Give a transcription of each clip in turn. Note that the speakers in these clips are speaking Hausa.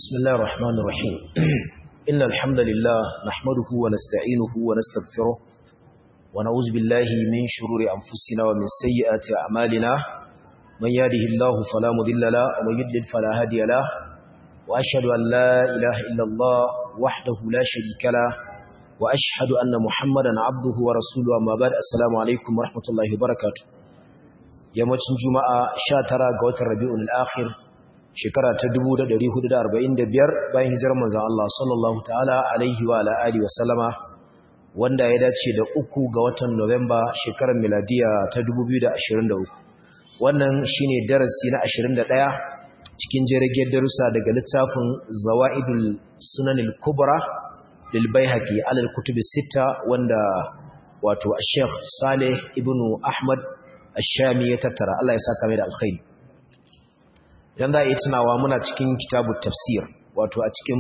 بسم الله الرحمن الرحيم إن الحمد لله نحمده ونستعينه ونستغفره ونعوذ بالله من شرور أنفسنا ومن سيئات أعمالنا من يهده الله فلا مضل له ومن يضلل فلا هادي له وأشهد أن لا إله إلا الله وحده لا شريك له وأشهد أن محمدا عبده ورسوله أما بعد السلام عليكم ورحمة الله وبركاته yammacin juma'a 19 ga watan rabi'ul akhir shekara ta 1445 bayan hijirar manzon Allah sallallahu ta'ala alaihi wa ala alihi wa sallama wanda ya dace da uku ga watan Nuwamba shekarar miladiya ta 2023 wannan shine darasi na 21 cikin jirgin darussa daga littafin Zawaidul Sunanil Kubra lil Baihaqi alal kutubi sita wanda wato Sheikh Saleh ibn Ahmad Ash-Shami ya tattara Allah ya saka mai da alkhairi idan za a yi tunawa muna cikin kitabu tafsir wato a cikin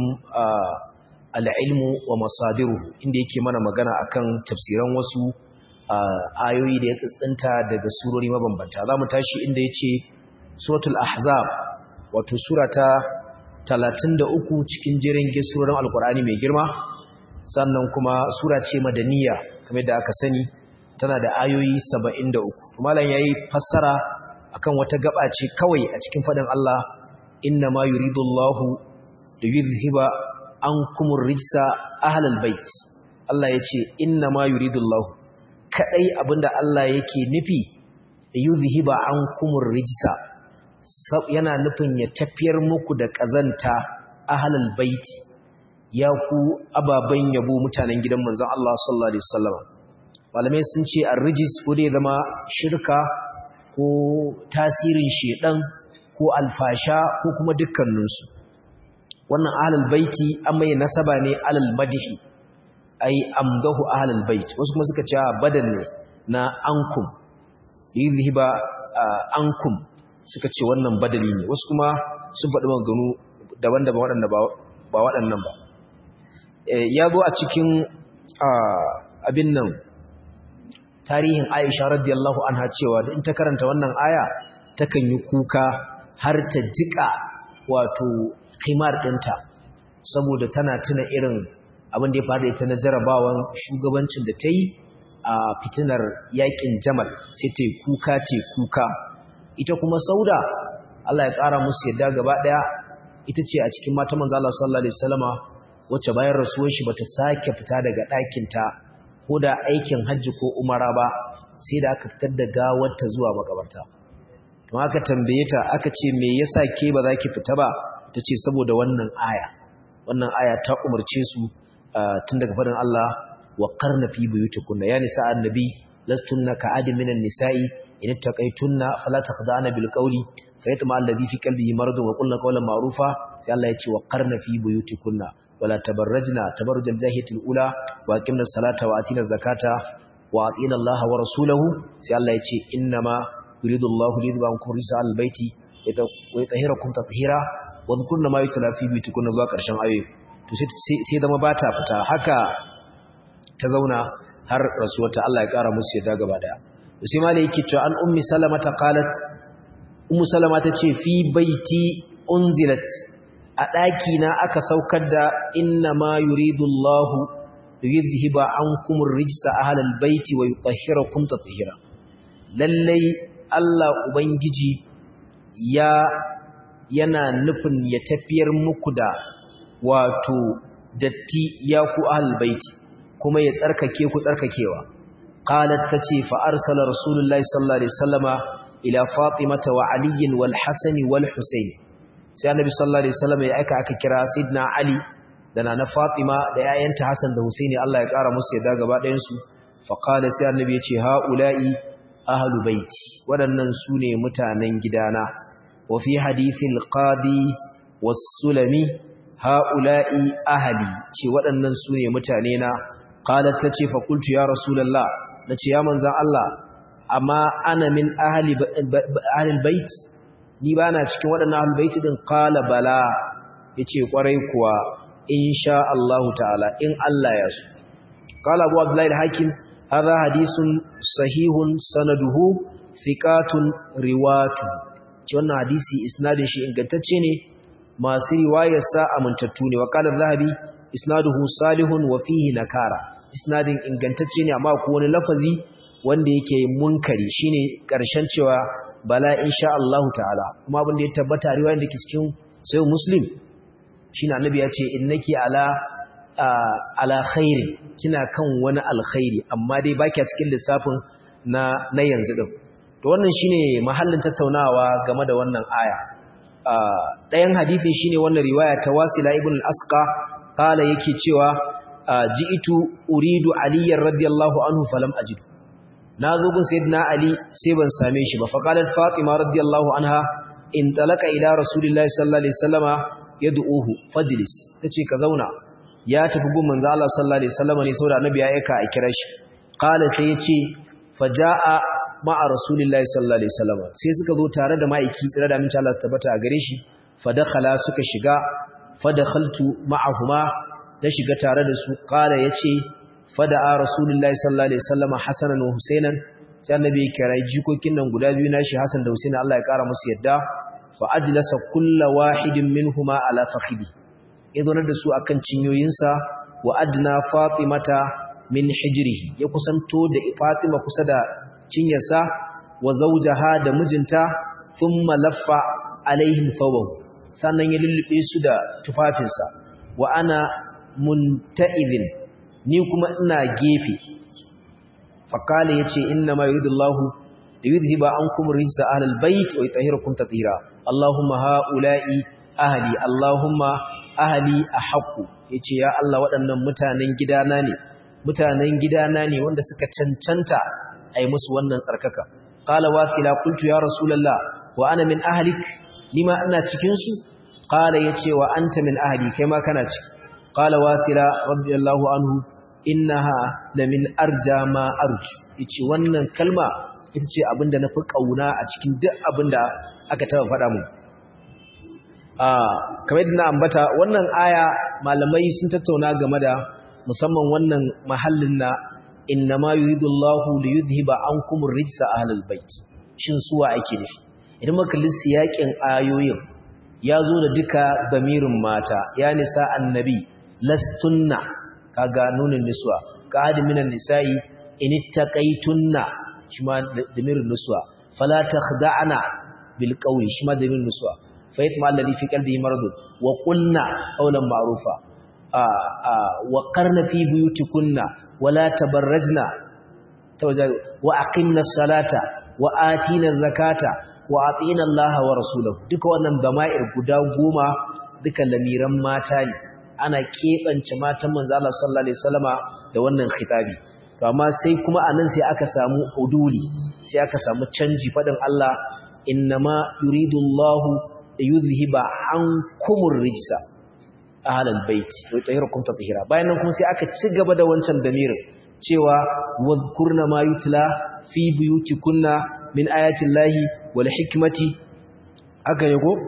al'ilmu wa masadiru inda yake mana magana akan tafsiran wasu ayoyi da ya tsitsinta daga surori mabambanta za mu tashi inda ya ce suratul ahzab wato surata 33 cikin jerin surorin alkur'ani mai girma sannan kuma sura ce madaniya kamar da aka sani tana da ayoyi 73 malam yayi fassara akan wata gaba ce kawai a cikin fadin Allah inna ma yuridullahu liyuzhiba ankumur rijsa ahlal bait Allah yace inna ma yuridullahu kadai abinda Allah yake nufi yuzhiba ankumur rijsa yana nufin ya tafiyar muku da kazanta ahlal bait ya ku ababan yabo mutanen gidan manzon Allah sallallahu alaihi wasallam malamai sun ce ar-rijis ko dai zama shirka ko tasirin shedan ko alfasha ko kuma dukkaninsu wannan ahlul baiti an mai nasaba ne alal madhi ai amdahu ahlul bait wasu kuma suka ce badal ne na ankum yuzhiba ankum suka ce wannan badali ne wasu kuma sun faɗi maganganu daban-daban waɗanda ba waɗannan ba ya zo a cikin abin nan tarihin Aisha radiyallahu anha cewa da in ta karanta wannan aya takan yi kuka har ta jika wato khimar dinta saboda tana tuna irin abin da ya faru da ita na jarabawan shugabancin da ta yi a fitinar yakin Jamal sai ta yi kuka ta kuka ita kuma Sauda Allah ya kara musu yadda gaba daya ita ce a cikin mata manzo Allah sallallahu alaihi wasallama wacce bayan rasuwar shi bata sake fita daga ɗakin ta ko da aikin hajji ko umara ba sai da aka fitar da gawarta zuwa makabarta to aka tambaye ta aka ce me yasa ke ba za ki fita ba tace saboda wannan aya wannan aya ta umarce su tun daga fadin Allah wa qarna fi buyutikunna ya nisa annabi lastunna ka'adin minan nisa'i in taqaytunna fala takhda'na bil qawli fayatma alladhi fi qalbihi maradun wa qulna qawlan ma'rufa sai Allah ya ce wa qarna fi buyutikunna ولا تبرجنا تبرج الجاهليه الاولى واقمنا الصلاه واتينا الزكاه واطينا الله ورسوله sai Allah yace innama yuridu Allahu liyudhhibakum rijsa al-bayti wa yutahhirakum tatheera wa dhkurna ma yutla fi buyutikum zuwa karshen ayoyi to sai zama bata fita haka ta zauna har rasuwarta Allah ya kara musu yadda gaba daya sai malai yake cewa an ummi salama ta qalat ummu salama tace fi baiti unzilat a ɗaki na aka saukar da inna ma yuridu Allahu yuzhiba ankum ar-rijsa ahlal baiti wa yutahhirakum tatheera lallai Allah ubangiji ya yana nufin ya tafiyar muku da wato datti ya ku ahlal baiti kuma ya tsarkake ku tsarkakewa qalat tace fa arsala rasulullahi sallallahu alaihi wasallama ila fatimata wa aliyin wal hasani wal husaini sai annabi sallallahu alaihi wasallam ya aika aka kira sidna ali da nana fatima da yayanta hasan da husaini Allah ya kara musu yadda gaba ɗayan su fa qala sai annabi ya ce haula'i ahlu baiti waɗannan su ne mutanen gidana wa fi hadithil qadi was-sulami haula'i ahli ce waɗannan su ne mutane na qalat tace fa qultu ya rasulullah nace ya manzon Allah amma ana min ahli ahli bait ni ba na cikin waɗannan albaiti ɗin ƙala bala ya ce ƙwarai kuwa in sha Allah ta'ala in Allah ya su ƙala abu abdullahi hakim haza hadisun sahihun sanaduhu fiƙatun riwatu ce wannan hadisi isnadin shi ingantacce ne masu riwayar sa amintattu ne wa qala zahabi isnaduhu salihun wa fihi nakara isnadin ingantacce ne amma ko wani lafazi wanda yake munkari shine karshen cewa bala insha Allah ta'ala kuma abin da ya tabbata riwayar da ke cikin sai muslim shine annabi ya ce innaki ala ala khairi kina kan wani alkhairi amma dai baki a cikin lissafin na na yanzu din to wannan shine mahallin tattaunawa game da wannan aya ɗayan hadisin shine wannan riwaya ta Wasila ibn al-Asqa kala yake cewa ji'itu uridu aliyyar radiyallahu anhu falam ajidu na zo gun sayyidina ali sai ban same shi ba fa qalat fatima radiyallahu anha in talaka ila rasulillahi sallallahu alaihi wasallama yad'uhu fajlis tace ka zauna ya tafi gun manzo Allah sallallahu alaihi wasallama ne saboda annabi ya aika a kira shi qala sai yace faja'a ma'a rasulillahi sallallahu alaihi wasallama sai suka zo tare da ma'aiki tsira da aminci Allah su tabbata a gare shi fa dakhala suka shiga fadakhaltu ma'ahuma na shiga tare da su qala yace fada'a rasulullahi sallallahu alaihi wasallam hasanan wa husainan sai annabi ya kira jikokin nan guda biyu nashi hasan da husaini Allah ya kara musu yadda fa ajlasa kullu wahidin minhuma ala fakhidi ya zo da su akan cinyoyinsa wa adna fatimata min hijrihi ya kusanto da fatima kusa da cinyarsa wa zawjaha da mijinta thumma laffa alaihim thawbahu sannan ya lullube su da tufafinsa wa ana munta'idhin ni kuma ina gefe faqala yace inna ma yuridullahu liyudhhiba ankum rijsa ahlal bait wa yutahhirakum tatheera allahumma haula'i ahli allahumma ahli ahqqu yace ya Allah waɗannan mutanen gidana ne mutanen gidana ne wanda suka cancanta ai musu wannan tsarkaka qala wasila qultu ya rasulullah wa ana min ahlik nima ina cikin su qala yace wa anta min ahli kai ma kana ciki qala wasila radiyallahu anhu innaha lamin arja ma arju yace wannan kalma ita ce abinda nafi kauna a cikin duk abinda aka taba faɗa mu ah kamar yadda na ambata wannan aya malamai sun tattauna game da musamman wannan mahallin na innama yuridullahu liyudhhiba ankum rijsa ahlal bait shin suwa ake nufi idan muka lissi yakin ayoyin ya zo da duka damirin mata ya nisa annabi lastunna kaga nunin niswa qad minan nisa'i in ittaqaytunna shima damirin niswa fala takhda'na bil qawli shima damirin niswa fa yatma alladhi fi qalbihi marad wa qulna qawlan ma'rufa wa qarna fi buyutikunna wala tabarrajna wa aqimna as-salata wa atina az-zakata wa atina Allah wa rasulahu duka wannan dama'ir guda goma duka lamiran mata ne ana keɓance matan manzo Allah sallallahu alaihi wasallama da wannan khitabi to amma sai kuma anan sai aka samu uduli sai aka samu canji fadin Allah innama yuridullahu yuzhiba ankumur rijsa ahlal bait wa yutahhirukum tatheera bayan nan kuma sai aka ci gaba da wancan damirin cewa wadhkurna ma yutla fi buyutikunna min ayati llahi wal hikmati haka ne ko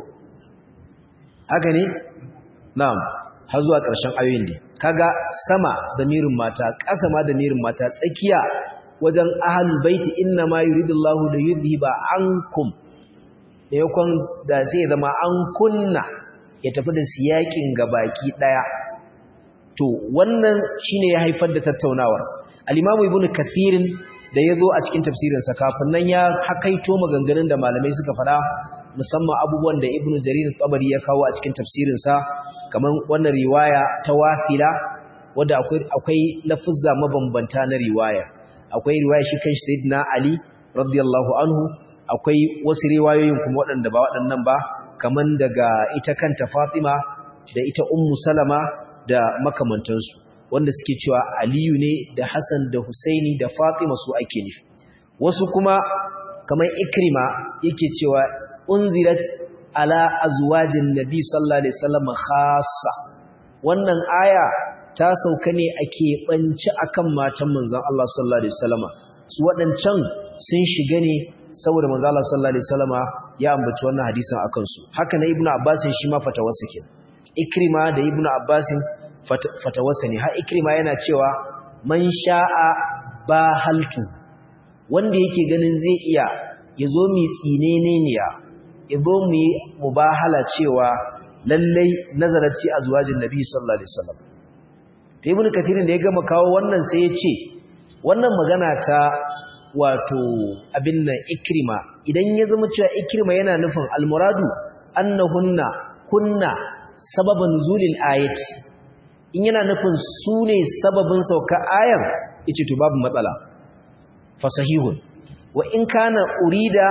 haka ne na'am har zuwa ƙarshen ayoyin ne kaga sama damirin mata ƙasa ma damirin mata tsakiya wajen ahlul baiti inna ma yuridullahu li yudhiba ankum yakon da sai zama an kunna ya tafi da siyakin gabaki daya to wannan shine ya haifar da tattaunawar al-Imam Ibn Kathir da yazo a cikin tafsirin sa kafin nan ya hakaito maganganun da malamai suka fada musamman abubuwan da Ibn Jarir tabari ya kawo a cikin tafsirin sa kamar wannan riwaya ta Wafila wanda akwai akwai lafuzza mabambanta na riwaya akwai riwaya shi kan Sayyidina Ali radiyallahu anhu akwai wasu riwayoyin kuma waɗanda ba waɗannan ba kaman daga ita kanta Fatima da ita Ummu Salama da makamantansu wanda suke cewa Aliyu ne da Hassan da Husaini da Fatima su ake nufi wasu kuma kamar Ikrima yake cewa unzirat ala azwajin nabi sallallahu alaihi wasallam khassa wannan aya ta sauka ne a keɓance akan matan manzon Allah sallallahu alaihi wasallama su waɗancan sun shiga ne saboda manzon Allah sallallahu alaihi wasallama ya ambaci wannan hadisin akan su haka na ibnu abbas shi ma fatawarsa ke ikrima da ibnu abbas fatawarsa ne har ikrima yana cewa man sha'a ba haltu wanda yake ganin zai iya yazo mi tsinene ne ya yazo mu mubahala cewa lallai nazarat fi azwajin nabi sallallahu alaihi wasallam to ibnu kathirin da ya gama kawo wannan sai ya ce wannan magana ta wato abin nan ikrima idan ya zama cewa ikrima yana nufin almuradu annahunna kunna sababan nuzulil ayati in yana nufin su ne sababin sauka ayar yace to babu matsala fasahihun wa in kana urida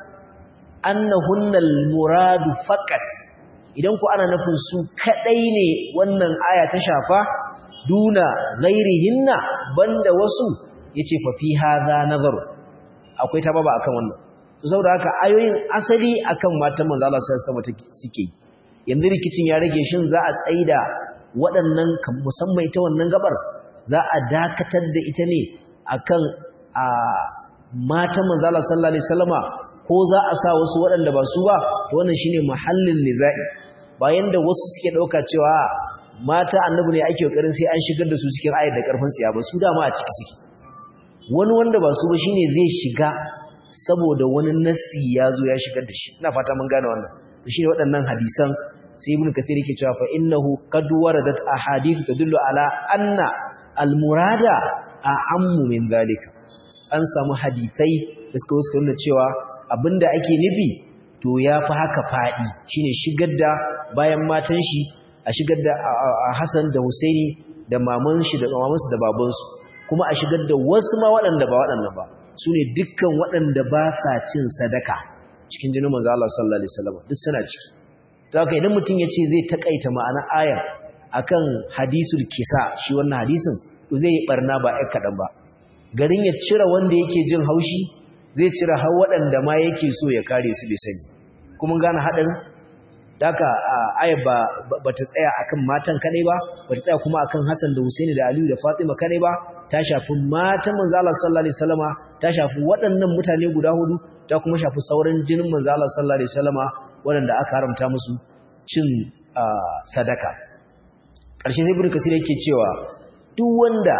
annahunna almuradu faqat idan ku ana nufin su kadai ne wannan aya ta shafa duna ghairihinna banda wasu yace fa fi hadha nazaru akwai ta baba akan wannan saboda haka ayoyin asali akan matan manzo Allah sallallahu alaihi wasallam suke yanzu rikicin ya rage shin za a tsaida waɗannan musamman ita wannan gabar za a dakatar da ita ne akan a matan manzo Allah sallallahu alaihi wasallama ko za a sa wasu waɗanda ba su ba to wannan shine mahallin nizai bayan da wasu suke dauka cewa mata annabi ne ake kokarin sai an shigar da su cikin ayat da karfin tsiya ba su dama a ciki suke wani wanda ba su ba shine zai shiga saboda wani nassi ya zo ya shigar da shi ina fata mun gane wannan shine waɗannan hadisan sai ibnu kathir yake cewa fa innahu qad waradat ahadith tadullu ala anna almurada a'ammu min zalika an samu hadisai da suka suka nuna cewa abinda ake nufi to yafi haka fadi shine shigar da bayan matan shi a shigar da Hassan da Husaini da maman shi da mamansu da babansu kuma a shigar da wasu ma waɗanda ba waɗannan ba su ne dukkan waɗanda ba sa cin sadaka cikin jinin manzo Allah sallallahu alaihi wasallam duk suna ciki to haka idan mutum ya ce zai takaita ma'ana ayar akan hadisul kisa shi wannan hadisin to zai yi barna ba ai kadan ba garin ya cire wanda yake jin haushi zai cire har waɗanda ma yake so ya kare su bai sani kuma gane haɗin Daka ayar ba ba ta tsaya akan matan kadai ba ba ta tsaya kuma akan Hassan da Husaini da Aliyu da Fatima kadai ba ta shafi matan manzo Allah sallallahu alaihi wasallama ta shafi waɗannan mutane guda hudu ta kuma shafi sauran jinin manzo Allah sallallahu alaihi wasallama waɗanda aka haramta musu cin sadaka ƙarshe sai Ibn Kasir yake cewa duk wanda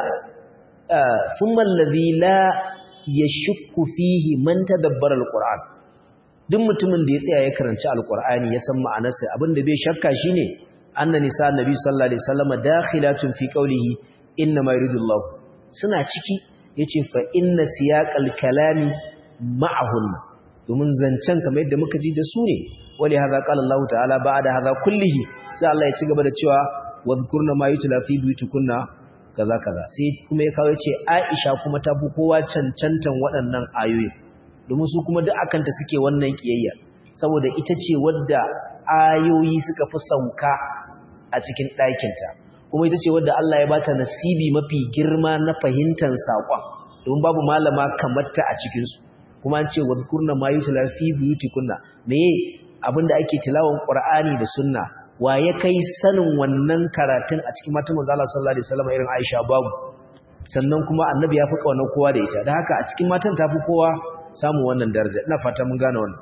thumma alladhi la yashukku fihi man tadabbara alquran duk mutumin da ya tsaya ya karanci alqur'ani ya san ma'anarsa abinda bai shakka shine anna nisa annabi sallallahu alaihi wasallam dakhilatun fi qawlihi inna ma yuridullahu suna ciki yace fa inna siyaqal kalami ma'ahunna domin zancen kamar yadda muka ji da su ne wali hadha qala Allah ta'ala ba'da hadha kullihi sai Allah ya ci gaba da cewa wadhkurna ma yutla fi buyutikunna kaza kaza sai kuma ya kawo yace Aisha kuma ta fi kowa cancantan waɗannan ayoyi domin su kuma duk akanta suke wannan kiyayya saboda ita ce wadda ayoyi suka fi sauka a cikin ɗakinta kuma ita ce wadda Allah ya bata nasibi mafi girma na fahimtar saƙon domin babu malama kamar ta a cikinsu kuma an ce wadhkurna ma yutla fi buyutikunna meye abinda ake tilawan Qur'ani da Sunna wa ya kai sanin wannan karatun a cikin matan manzo Allah sallallahu alaihi wasallam irin Aisha babu sannan kuma annabi ya fi kaunar kowa da ita dan haka a cikin matan ta fi kowa samu wannan daraja ina fata mun gane wannan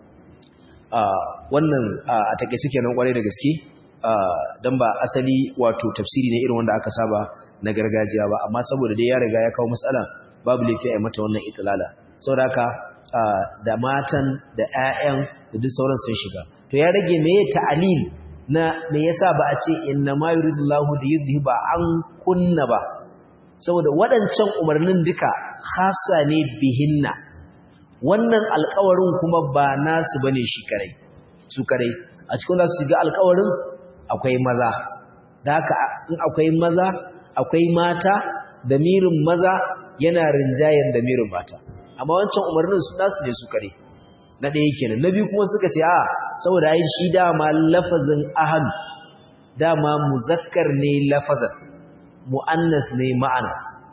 a wannan a take suke nan kwarai da gaske dan ba asali wato tafsiri ne irin wanda aka saba na gargajiya ba amma saboda dai ya riga ya kawo matsala babu laifi a mata wannan itilala saboda haka da matan da ƴaƴan da duk sauran sun shiga to ya rage meye ta'alil na me yasa ba a ce inna ma yuridullahu li yudhiba an kunna ba saboda waɗancan umarnin duka khassa ne bihinna wannan alƙawarin kuma ba nasu bane shi kare su kare a cikin za su shiga alƙawarin akwai maza da haka in akwai maza akwai mata damirin maza yana rinjayen damirin mata amma wancan umarnin su nasu ne su kare na ɗaya kenan na biyu kuma suka ce a saboda ai shi dama lafazin ahadu dama muzakkar ne lafazan mu'annas ne ma'ana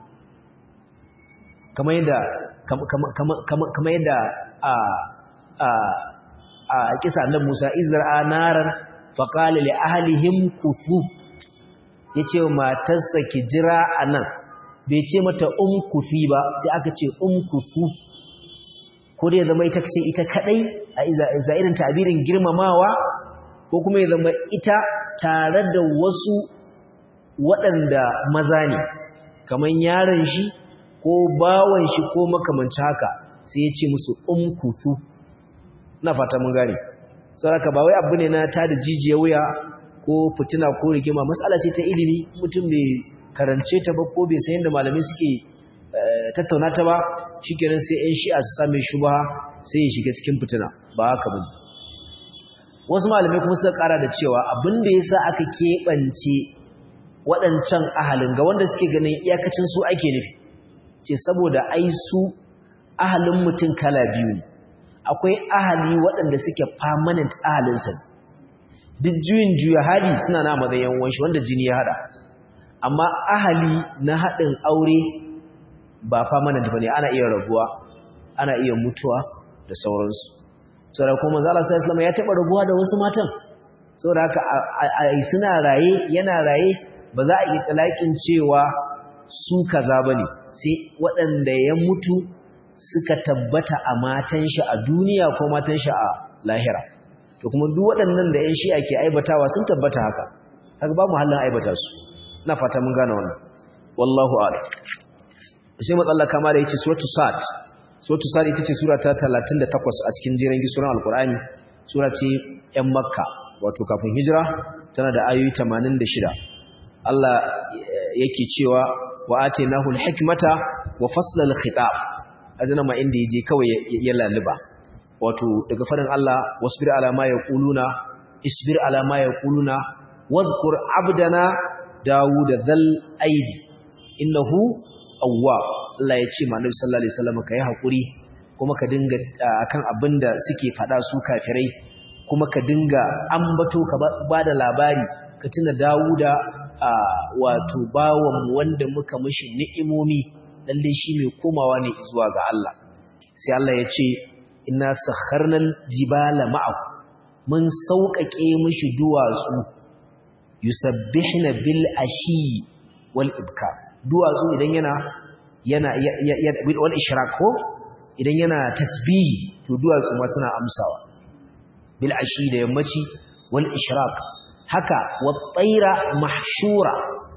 kamar yadda kamar yadda a a a kisa annabi Musa izra naran faqala li ahlihim kufu yace matarsa ki jira anan bai ce mata umkufi ba sai aka ce umkufu ko dai zama ita ce ita kadai a iza irin tabirin girmamawa ko kuma ya zama ita tare da wasu waɗanda maza ne kamar yaron shi ko bawan shi ko makamanci haka sai ya ce musu umkufu na fata mun gane saboda ba wai abu ne na ta da jijiya wuya ko fitina ko rigima matsala ce ta ilimi mutum bai karance ta ba ko bai san yadda malamai suke tattauna ta ba shikenan sai ƴan shi'a su same shubha sai ya shiga cikin fitina ba haka bane wasu malamai kuma suka kara da cewa abin da yasa aka keɓance waɗancan ahalin ga wanda suke ganin iyakacin su ake nufi ce saboda ai su ahalin mutum kala biyu ne akwai ahali waɗanda suke permanent ahalinsa duk juyin juya hali suna na matsayin wanshi wanda jini ya haɗa amma ahali na haɗin aure ba permanent ba ne ana iya rabuwa ana iya mutuwa da sauransu saboda kuma manzo Allah sallallahu ya taɓa rabuwa da wasu matan saboda haka suna raye yana raye ba za a yi talakin cewa su kaza bane sai waɗanda ya mutu suka tabbata a matan shi a duniya ko matan shi a lahira to kuma duk waɗannan da ƴan shi'a ke aibatawa sun tabbata haka kaga ba mu halin aibata su ina fata mun gane wannan wallahu a'lam sai matsala kama da yace suratu sad suratu sad ita ce sura ta 38 a cikin jerin suran alqur'ani sura ce ƴan makka wato kafin hijira tana da ayoyi 86 Allah yake cewa wa atainahu alhikmata wa fasla alkhitab azana ma inda yaje kawai ya laluba wato daga farin Allah wasbir ala ma yaquluna isbir ala ma yaquluna wadhkur abdana daud dhal aidi innahu awwab Allah ya ce manzo sallallahu alaihi wasallam kai hakuri kuma ka dinga akan abinda suke fada su kafirai kuma ka dinga ambato ka bada labari ka tuna Dawuda wato bawan wanda muka mishi ni'imomi lalle shi mai komawa ne zuwa ga Allah sai Allah ya ce inna sakharnal jibala ma'ahu mun sauƙaƙe mishi duwatsu yusabbihna bil ashi wal ibka duwatsu idan yana yana wal ishraq ko idan yana tasbihi to duwatsu ma suna amsawa bil ashi da yammaci wal ishraq haka wat tsaira mahshura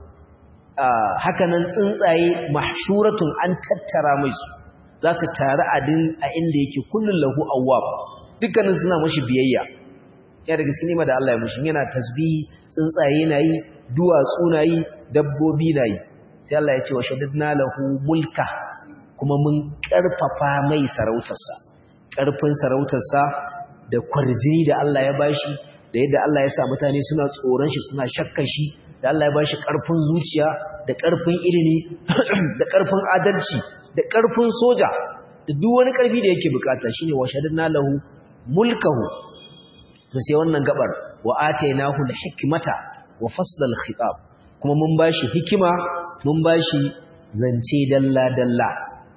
haka nan tsuntsaye mahshuratun an tattara mai su za su taru a inda yake kullun lahu awwab dukkanin suna mashi biyayya ya daga cikin nima da Allah ya mushi yana tasbihi tsuntsaye na yi duwatsu na yi dabbobi na yi sai Allah ya ce wa shaddadna lahu mulka kuma mun karfafa mai sarautarsa karfin sarautarsa da kwarjini da Allah ya bashi da yadda Allah ya sa mutane suna tsoron shi suna shakkan shi da Allah ya bashi karfin zuciya da karfin ilimi da karfin adalci da karfin soja da duk wani karfi da yake bukata shine wa shaddadna lahu mulkahu to sai wannan gabar wa atainahu al-hikmata wa fasl al-khitab kuma mun bashi hikima mun bashi zance dalla dalla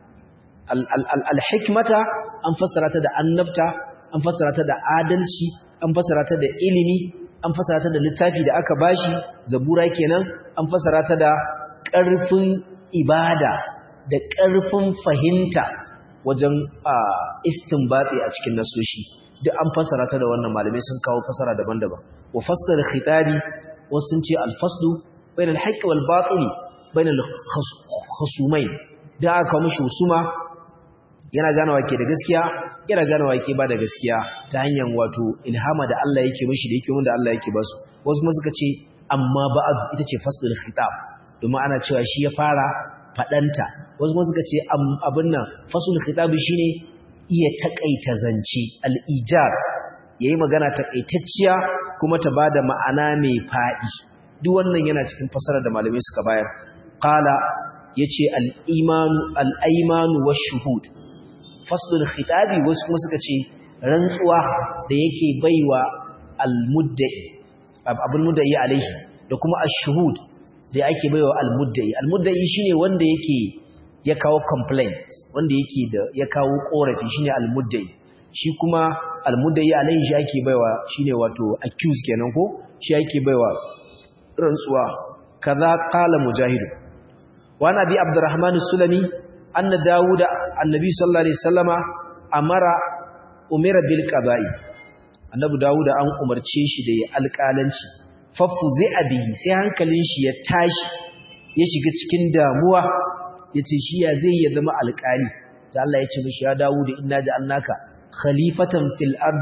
al-hikmata an fassara ta da annabta an fassara ta da adalci an fassara ta da ilimi an fassara ta da littafi da aka bashi zabura kenan an fassara ta da ƙarfin ibada da ƙarfin fahimta wajen istinbati a cikin nasoshi duk an fassara ta da wannan malamai sun kawo fassara daban-daban wa fassara khitabi wasu sun ce al-faslu bainal haqqi wal batil bainal khusumain da aka mishi husuma yana ganawa ke da gaskiya yana ganawa ke ba da gaskiya ta hanyar wato ilhama da Allah yake mishi da yake wanda Allah yake basu wasu kuma suka ce amma ba'd ita ce faslul khitab domin ana cewa shi ya fara fadanta wasu kuma suka ce abin nan faslul khitab shine iya takaita zance al-ijaz yayi magana takaitacciya kuma ta bada ma'ana mai fadi duk wannan yana cikin fasarar da malamai suka bayar qala yace al-imanu al-aymanu wash-shuhud faslul khitabi wasu kuma suka ce rantsuwa da yake baiwa al-mudda'i abul mudda'i alaihi da kuma ash-shuhud da yake baiwa al-mudda'i al-mudda'i shine wanda yake ya kawo complaint wanda yake da ya kawo korafi shine al-mudda'i shi kuma al-mudda'i alaihi shi ake baiwa shine wato accused kenan ko shi ake baiwa rantsuwa kaza qala mujahid wa nabi abdurrahman as-sulami anna dawuda annabi sallallahu alaihi wasallama amara umira bil qada'i annabi dawuda an umarce shi da ya alƙalanci fafu zai bihi sai hankalin shi ya tashi ya shiga cikin damuwa yace shi ya zai ya zama alƙali ta Allah ya ce mishi ya dawuda inna ja'alnaka khalifatan fil ardi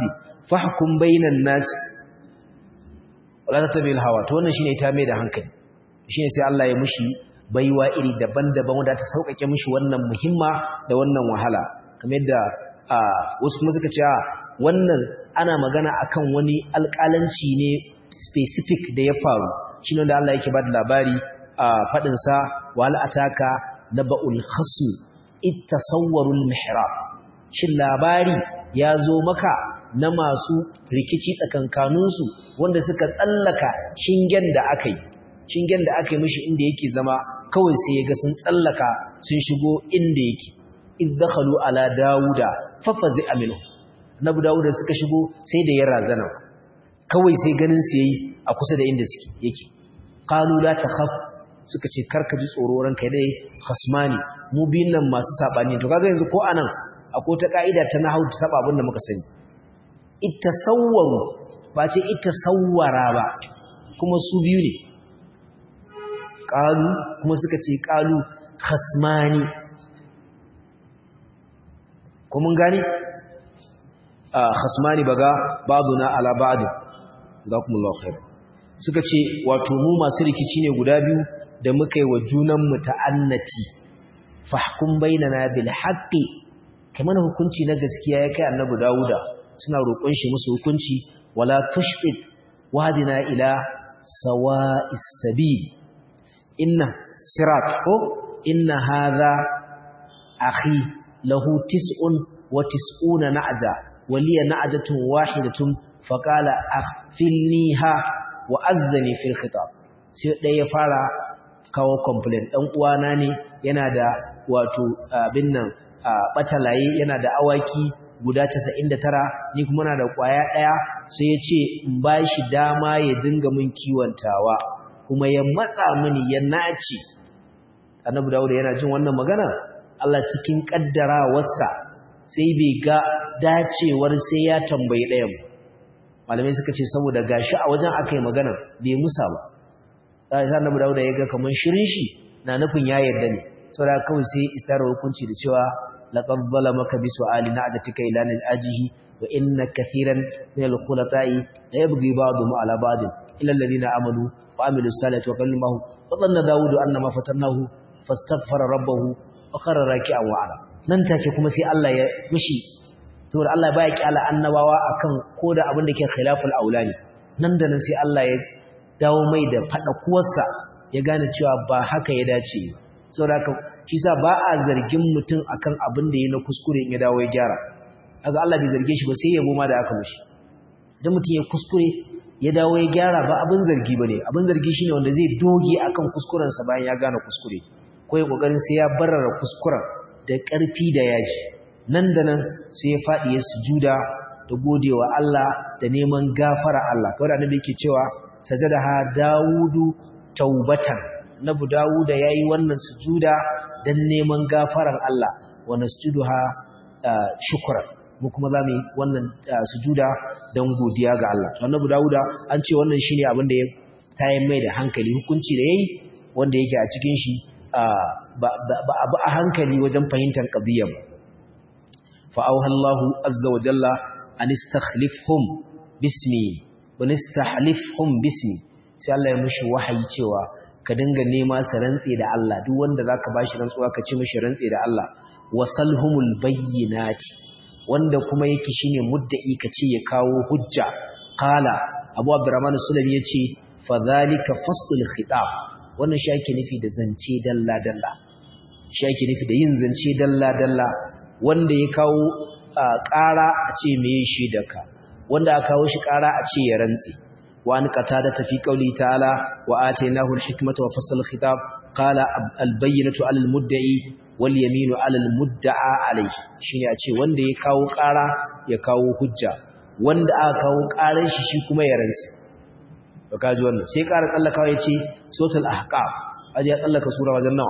fahkum bainan nas wala tattabi'il hawa to wannan shine ita mai da hankali shine sai Allah ya mushi baiwa iri daban-daban wanda ta sauƙaƙe mushi wannan muhimma da wannan wahala kamar yadda wasu kuma suka ce wannan ana magana akan wani alƙalanci ne specific da ya faru shine wanda Allah yake ba da labari a fadin sa wal ataka naba'ul khasm ittasawwarul mihrab shin labari ya zo maka na masu rikici tsakankaninsu wanda suka tsallaka shingen da aka yi shingen da aka yi mishi inda yake zama kawai sai ya ga sun tsallaka sun shigo inda yake iddakhalu ala dauda fafazi aminu nabi dauda suka shigo sai da ya razana kawai sai ganin su yayi a kusa da inda suke yake qalu la takhaf suka ce karka ji tsoro ranka dai khasmani mu biyun nan masu sabani to kaga yanzu ko anan akwai ta ka'ida ta nahwu ta saba abin da muka sani ittasawwaru ba ce ittasawwara ba kuma su biyu ne qalu kuma suka ce qalu khasmani ko mun gani a khasmani baga ba'duna ala ba'd jazakumullahu khair suka ce wato mu masu rikici ne guda biyu da muka yi wa junan mu ta'annati fahkum bainana bil haqqi kamar hukunci na gaskiya ya kai annabi Dawuda suna roƙon shi musu hukunci wala tushqit wadina ila sawa'is sabil inna sirat ko inna hadha akhi lahu tis'un wa tis'una na'ja wa liya na'jatun wahidatun faqala akhfilniha wa azzani fil khitab sai dai ya fara kawo complaint dan uwana ne yana da wato abin nan batalaye yana da awaki guda 99 ni kuma na da kwaya daya sai ya ce in bashi dama ya dinga min kiwontawa kuma ya matsa mini ya naci annabi dawuda yana jin wannan magana Allah cikin kaddarawarsa sai bai ga dacewar sai ya tambayi ɗayan malamai suka ce saboda gashi a wajen akai magana bai musa ba sai annabi dawuda ya ga kaman shirin shi na nufin ya yarda ne saboda kawai sai isar hukunci da cewa laqad zalamaka bi su'ali na'jatika ila al-ajihi wa inna kathiran min al-khulata'i la yabghi ba'dhum ala ba'd illa alladhina amanu wa amilu salihati wa kallimahu wa dhanna dawudu annama fatannahu fastaghfara rabbahu wa kharra raki'an wa ala nan take kuma sai Allah ya mishi to Allah baya kyala annabawa akan koda abin da ke khilaful aulani nan da nan sai Allah ya dawo mai da fada kuwarsa ya gane cewa ba haka ya dace saboda haka shi sa ba a zargin mutum akan abin da ya na kuskure in ya dawo ya gyara kaga Allah bai zarge shi ba sai yabo ma da aka mishi idan mutum ya kuskure ya dawo ya gyara ba abin zargi bane abin zargi shine wanda zai doge akan kuskuren sa bayan ya gane kuskure ko ya kokarin sai ya barara kuskuren da ƙarfi da yaji nan da nan sai ya faɗi ya sujuda da godewa Allah da neman gafara Allah kawai annabi yake cewa sajadaha Dawudu taubatan Nabi Dawuda yayi wannan sujuda dan neman gafaran Allah wa nasjuduha shukran mu kuma zamu yi wannan sujuda dan godiya ga Allah to Annabi Dawuda an ce wannan shine abin da ya tayin mai da hankali hukunci da yayi wanda yake a cikin shi ba abu a hankali wajen fahimtar qadiyya fa auha Allahu azza wa jalla an istakhlifhum bismi wa nastahlifhum bismi sai Allah ya mushi wahayi cewa ka dinga nema sa rantse da Allah duk wanda zaka bashi rantsuwa ka ci mishi rantse da Allah wasalhumul bayyinati wanda kuma yake shine mudda'i kace ya kawo hujja qala Abu Abdurrahman Sulami yace fa zalika faslul khitab wannan shi yake nufi da zance dalla dalla shi yake nufi da yin zance dalla dalla wanda ya kawo ƙara a ce meye shi da ka wanda aka kawo shi ƙara a ce ya rantse وأن قتادة في قوله تعالى وآتيناه الحكمة وفصل الخطاب قال البينة على المدعي واليمين على المدعى عليه شيني أتي وند يكاو قارا يكاو حجة وند أكاو قارا شي كما يرنسي وكاجي wannan sai ƙara tsallakawa yace suratul ahqaf aje ya tsallaka sura wajen nawa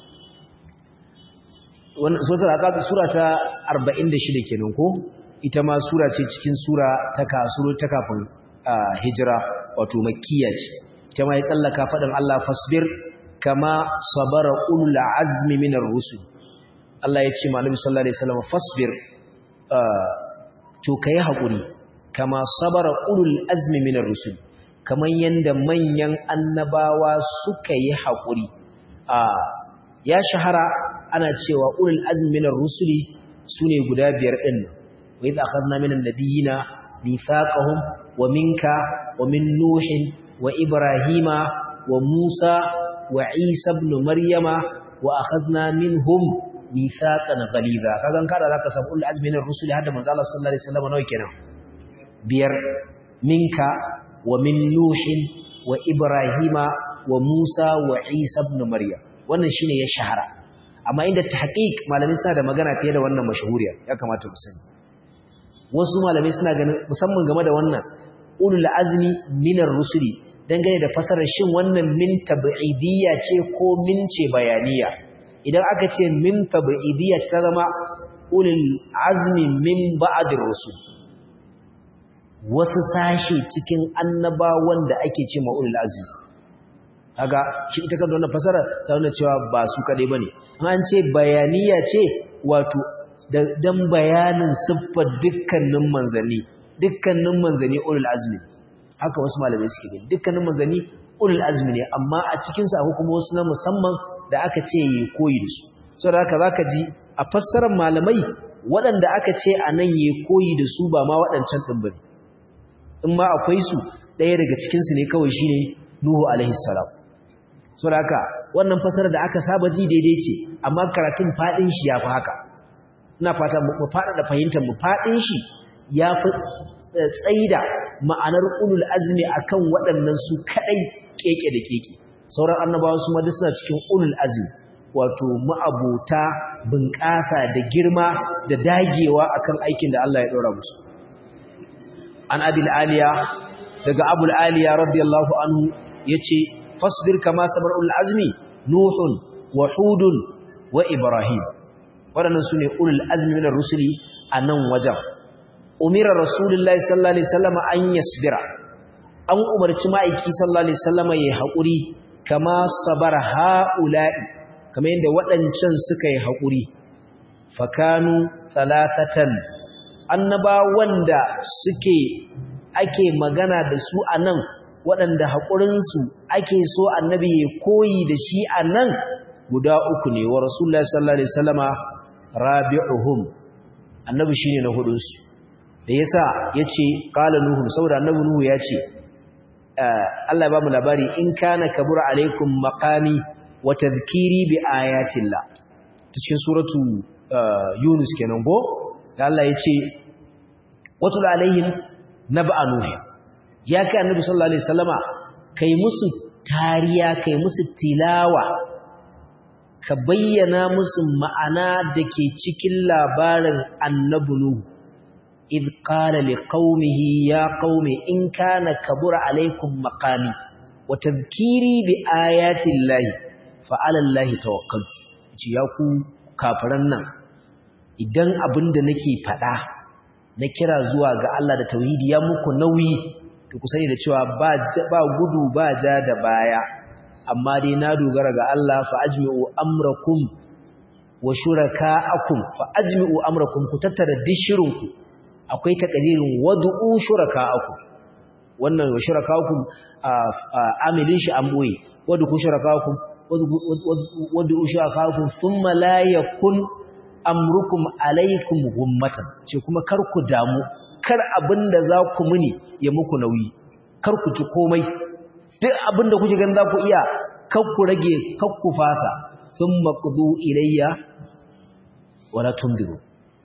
wannan suratul ahqaf sura ta 46 kenan ko ita ma sura ce cikin sura ta kasuru ta kafin hijira wato makkiya ce ita ma ya tsallaka faɗin Allah fasbir kama sabara ulul azmi minar rusul Allah ya ce ma Annabi sallallahu alaihi wasallam fasbir to kai hakuri kama sabara ulul azmi minar rusul kaman yanda manyan annabawa suka yi haƙuri a ya shahara ana cewa ulul azmi minar rusuli sune guda biyar din wa idh akhadna minan nabiyina mithaqahum wa minka wa min nuhin wa ibrahima wa musa wa isa ibn maryama wa akhadna minhum mithaqan ghaliza kagan kada zaka samu ulul azmi minar rusuli hadda manzo Allah sallallahu alaihi wasallam nawa kenan biyar minka wa min nuhin wa ibrahima wa musa wa isa ibn maryam wannan shine ya shahara amma inda tahqiq malamai suna da magana fiye da wannan mashahuriya ya kamata mu sani wasu malamai suna ganin musamman game da wannan ulul azmi minar rusuli dangane da fasarar shin wannan min tab'idiyya ce ko min ce bayaniya idan aka ce min tab'idiyya ta zama ulul azmi min ba'dir rusul wasu sashe cikin annabawan da ake ce ma ulul azmi kaga shi ita kan wannan fasara ta nuna cewa ba su kadai bane an ce bayaniya ce wato dan bayanin siffar dukkanin manzanni dukkanin manzanni ulul azmi haka wasu malamai suke gani dukkanin manzanni ulul azmi ne amma a cikin su akwai kuma wasu na musamman da aka ce yi koyi da su saboda haka zaka ji a fassarar malamai waɗanda aka ce a nan yi koyi da su ba ma waɗancan ɗin bane in ma akwai su ɗaya daga cikin su ne kawai shine Nuhu alaihi salam saboda haka wannan fassarar da aka saba ji daidai ce amma karatun fadin shi yafi haka ina fata mu fada da fahimtar mu fadin shi yafi tsaida ma'anar ulul azmi akan waɗannan su kadai keke da keke sauran annabawa su ma duk suna cikin ulul azmi wato ma'abota bunƙasa da girma da dagewa akan aikin da Allah ya ɗora musu an abil aliya daga abul aliya radiyallahu anhu yace fasbir kama sabar ulul azmi nuhun wa hudun wa ibrahim waɗannan sune ulul azmi minar rusuli a nan wajen umira rasulullahi sallallahu alaihi wasallam an yasbira an umarci ma'aiki sallallahu alaihi wasallam yayi haƙuri kama sabar haula'i kamar yadda waɗancan suka yi haƙuri fakanu thalathatan annaba wanda suke ake magana da su a nan waɗanda haƙurinsu ake so annabi ya koyi da shi a nan guda uku ne wa rasulullah sallallahu alaihi wasallama rabi'uhum annabi shine na hudunsu da yasa yace qala nuhu saboda annabi nuhu yace Allah ya ba mu labari in kana kabura alaikum maqami wa tadhkiri bi ayatillah cikin suratu yunus kenan go da Allah yace watul alaihim nab'a nuhu ya kai annabi sallallahu alaihi wasallama kai musu tariya kai musu tilawa ka bayyana musu ma'ana dake cikin labarin annabi nuhu id qala liqaumihi ya qaumi in kana kabura alaikum maqami wa tadhkiri bi ayati llahi fa ala llahi tawakkaltu ci ya ku kafiran nan idan abinda nake fada na kira zuwa ga Allah da tauhidi ya muku nauyi to ku sani da cewa ba ba gudu ba ja da baya amma dai na dogara ga Allah fa ajmi'u amrakum wa shuraka'akum fa ajmi'u amrakum ku tattara dishirinku akwai takadirin wad'u shuraka'akum wannan wa shuraka'akum amilin shi an boye wad'u shuraka'akum wad'u shuraka'akum thumma la yakun amrukum alaikum gummatan ce kuma kar ku damu kar abinda za ku muni ya muku nauyi kar ku ci komai duk abinda kuke ganin za ku iya kar ku rage kar ku fasa thumma qudu ilayya wala tundiru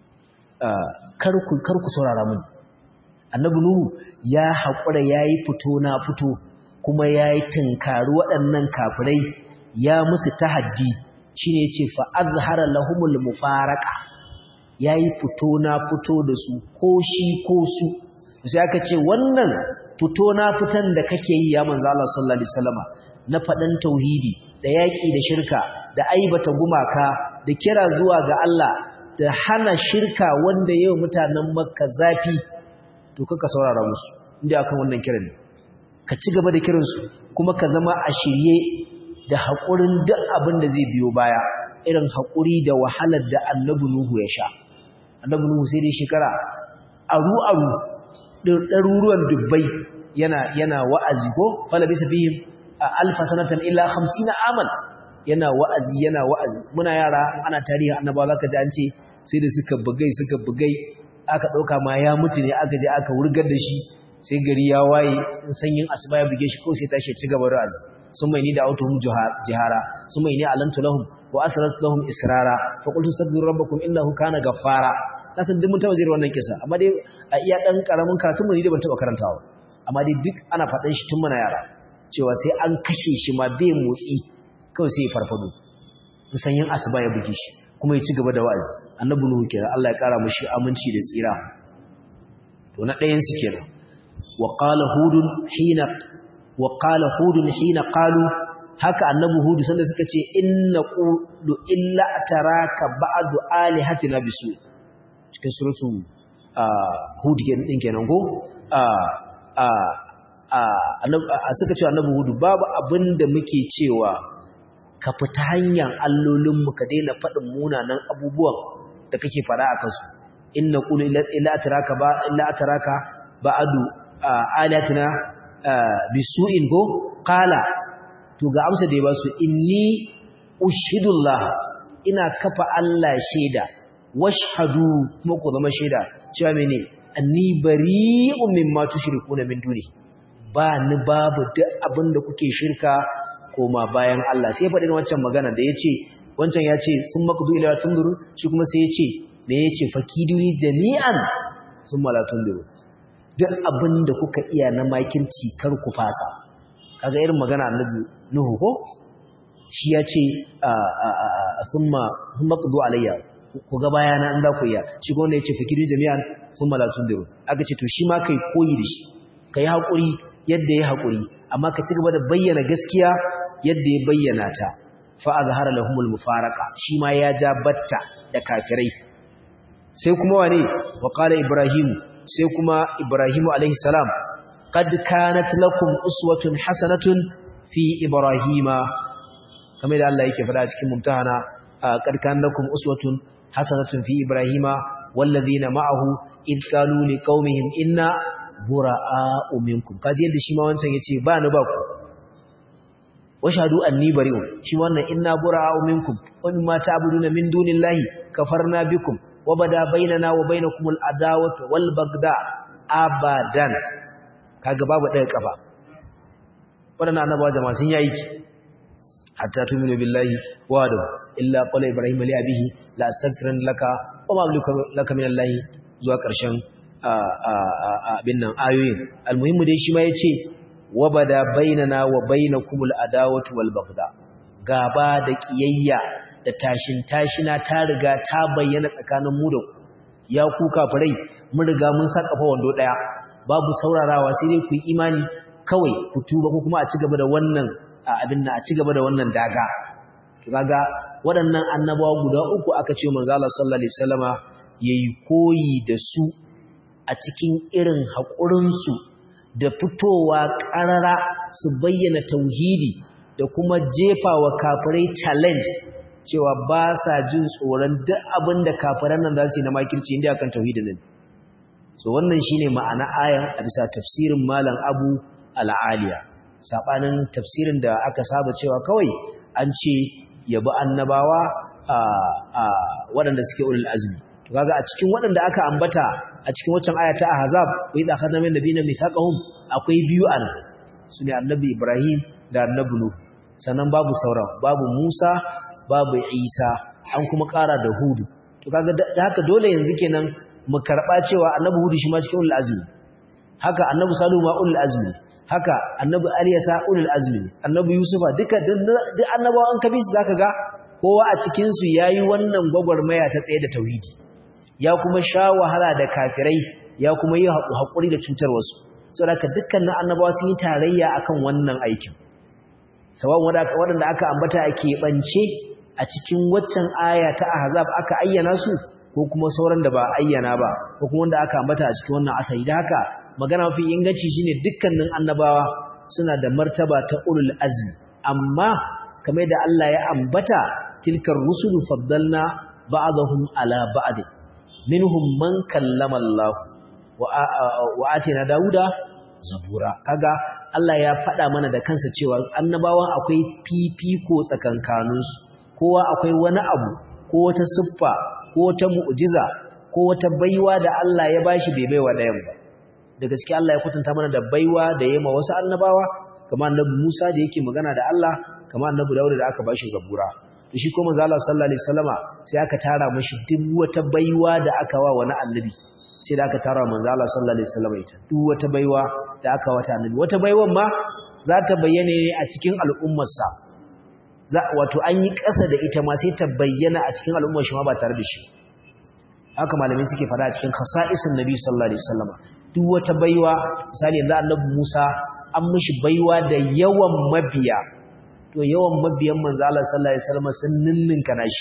kar ku kar ku saurara muni annabi nuhu ya hakura yayi fito na fito kuma yayi tinkari waɗannan kafirai ya musu tahaddi shine yace fa azhara lahumul mufaraqa yayi fito na fito da su ko shi ko su sai aka ce wannan fito na fitan da kake yi ya manzo Allah sallallahu alaihi wasallama na fadan tauhidi da yaki da shirka da aibata gumaka da kira zuwa ga Allah da hana shirka wanda yau mutanen Makka zafi to kaka saurara musu inda akan wannan kiran ne ka ci gaba da kiransu kuma ka zama a shirye da haƙurin duk abin da zai biyo baya irin haƙuri da wahalar da annabi Nuhu ya sha annabi Nuhu sai dai shekara aru aru ɗaruruwan dubbai yana yana wa'azi ko falabisa fihim alfa sanatan illa 50 aman yana wa'azi yana wa'azi muna yara ana tarihi annabawa zaka ji an ce sai da suka bugai suka bugai aka dauka ma ya mutu ne aka je aka wurgar da shi sai gari ya waye in sanyin asuba ya buge shi ko sai tashi ci gaba da wa'azi sun mai ni da autuhum jihara sun mai ni alantu lahum wa asrat lahum israra fa qultu astaghfiru rabbakum innahu kana ghaffara kasan duk mun taba jira wannan kisa amma dai a iya dan karamin karatun mu ni da ban taba karantawa amma dai duk ana faɗan shi tun muna yara cewa sai an kashe shi ma bai motsi kawai sai ya farfado sanyin asuba ya buge shi kuma ya ci gaba da wa'azi annabi nuhu kenan Allah ya kara mushi aminci da tsira to na ɗayan su kenan wa qala hudun hina wa qala hudun hina qalu haka annabi hudu sanda suka ce inna qulu illa taraka ba'du alihatina bisu cikin suratu hud din kenan ko suka ce annabi hudu babu abinda muke cewa ka fita hanyar allolinmu ka daina faɗin munanan abubuwan da kake faɗa a kansu inna qulu illa atraka ba illa atraka ba'du alatina bisu'in go qala to ga amsa da ya ba su inni ushhidullah ina kafa Allah shaida washhadu kuma ku zama shaida cewa mene anni bari'un mimma tushrikuna min duni ba ni babu duk abinda kuke shirka koma bayan Allah sai faɗin wancan magana da yace wancan yace sun maqdu ila tunzuru shi kuma sai yace me yace fakiduni jami'an summa la tunzuru duk abinda kuka iya na makinci kar ku fasa kaga irin magana annabi nuhu ko shi yace summa summa qdu alayya ku ga bayana in za ku iya shi ko wanda yace fakiduni jami'an summa la tunzuru aka ce to shi ma kai koyi da shi kai hakuri yadda ya hakuri amma ka ci gaba da bayyana gaskiya yadda ya bayyana ta fa azhara lahumul mufaraqa shi ma ya ja batta da kafirai sai kuma wane wa qala ibrahim sai kuma ibrahim alaihi salam qad kanat lakum uswatun hasanatun fi ibrahima kamar da Allah yake faɗa cikin mumtahana qad kanat lakum uswatun hasanatun fi ibrahima wallazina ma'ahu id qalu liqaumihim inna bura'a'u minkum kaji yadda shi ma wancan yace ba ni ba ku washhadu anni bari'un shi wannan inna bura'u minkum wa mimma ta'buduna min dunillahi kafarna bikum wa bada bainana wa bainakumul adawatu wal bagda abadan kaga babu ɗaya kafa wadannan annabawa jama'a sun yi aiki hatta tuminu billahi wa da illa qala ibrahim li abihi la astaghfiran laka wa ma amliku laka min allahi zuwa ƙarshen abin nan ayoyin almuhimmu dai shi ma yace wabada bainana wa bainakumul adawatu wal bagda gaba da kiyayya da tashin tashina ta riga ta bayyana tsakanin mu da ku ya ku kafirai mun riga mun saka fa wando daya babu saurarawa sai dai ku yi imani kawai ku tuba ko kuma a cigaba da wannan abin nan a cigaba da wannan daga to kaga waɗannan annabawa guda uku aka ce manzo Allah sallallahu alaihi wasallama yayi koyi da su a cikin irin haƙurinsu da fitowa ƙarara su bayyana tauhidi da kuma jefa wa kafirai challenge cewa ba sa jin tsoron duk abin da kafiran nan za su yi na makirci inda akan tauhidin nan so wannan shine ma'ana ayan a bisa tafsirin malam abu al'aliya saɓanin tafsirin da aka saba cewa kawai an ce yabi annabawa a waɗanda suke ulul azumi to kaga a cikin waɗanda aka ambata a cikin waccan aya ta ahzab wa idha akhadna min nabiyina mithaqahum akwai biyu an sune annabi ibrahim da annabi nuh sannan babu sauran babu musa babu isa an kuma ƙara da hudu to kaga da haka dole yanzu kenan mu karba cewa annabi hudu shi ma cikin ulul azmi haka annabi salihu ma ulul azmi haka annabi aliyasa ulul azmi annabi yusufa duka duk annabawan kabisi zaka ga kowa a cikin su yayi wannan gwagwarmaya ta tsaye da tauhidi ya kuma sha wahala da kafirai ya kuma yi haƙuri da cutar wasu saboda dukkanin annabawa sun yi tarayya akan wannan aikin sawan waɗanda aka ambata a keɓance a cikin waccan aya ta ahzab aka ayyana su ko kuma sauran da ba ayyana ba ko kuma wanda aka ambata a cikin wannan asali da haka magana mafi inganci shine dukkanin annabawa suna da martaba ta ulul azmi amma kamar da Allah ya ambata tilkar rusulu faddalna ba'dahum ala ba'd minhum man kallama Allah wa atina dauda zabura kaga Allah ya faɗa mana da kansa cewa annabawan akwai fifiko tsakankaninsu kowa akwai wani abu ko wata siffa ko wata mu'jiza ko wata baiwa da Allah ya bashi bai baiwa ɗayan ba da gaske Allah ya kwatanta mana da baiwa da ya ma wasu annabawa kamar annabi Musa da yake magana da Allah kamar annabi Dawud da aka bashi zabura to shi ko manzo Allah sallallahu alaihi wasallama sai aka tara mashi duk wata baiwa da aka wa wani annabi sai da aka tara manzo Allah sallallahu alaihi wasallama ita duk wata baiwa da aka wata annabi wata baiwan ma za ta bayyana ne a cikin al'ummarsa za wato an yi ƙasa da ita ma sai ta bayyana a cikin al'ummar shi ma ba tare da shi haka malamai suke fada a cikin khasa'isin nabi sallallahu alaihi wasallama duk wata baiwa misali yanzu annabi Musa an mishi baiwa da yawan mabiya to yawan mabiyan manzo Allah sallallahu alaihi wasallam sun ninninka nashi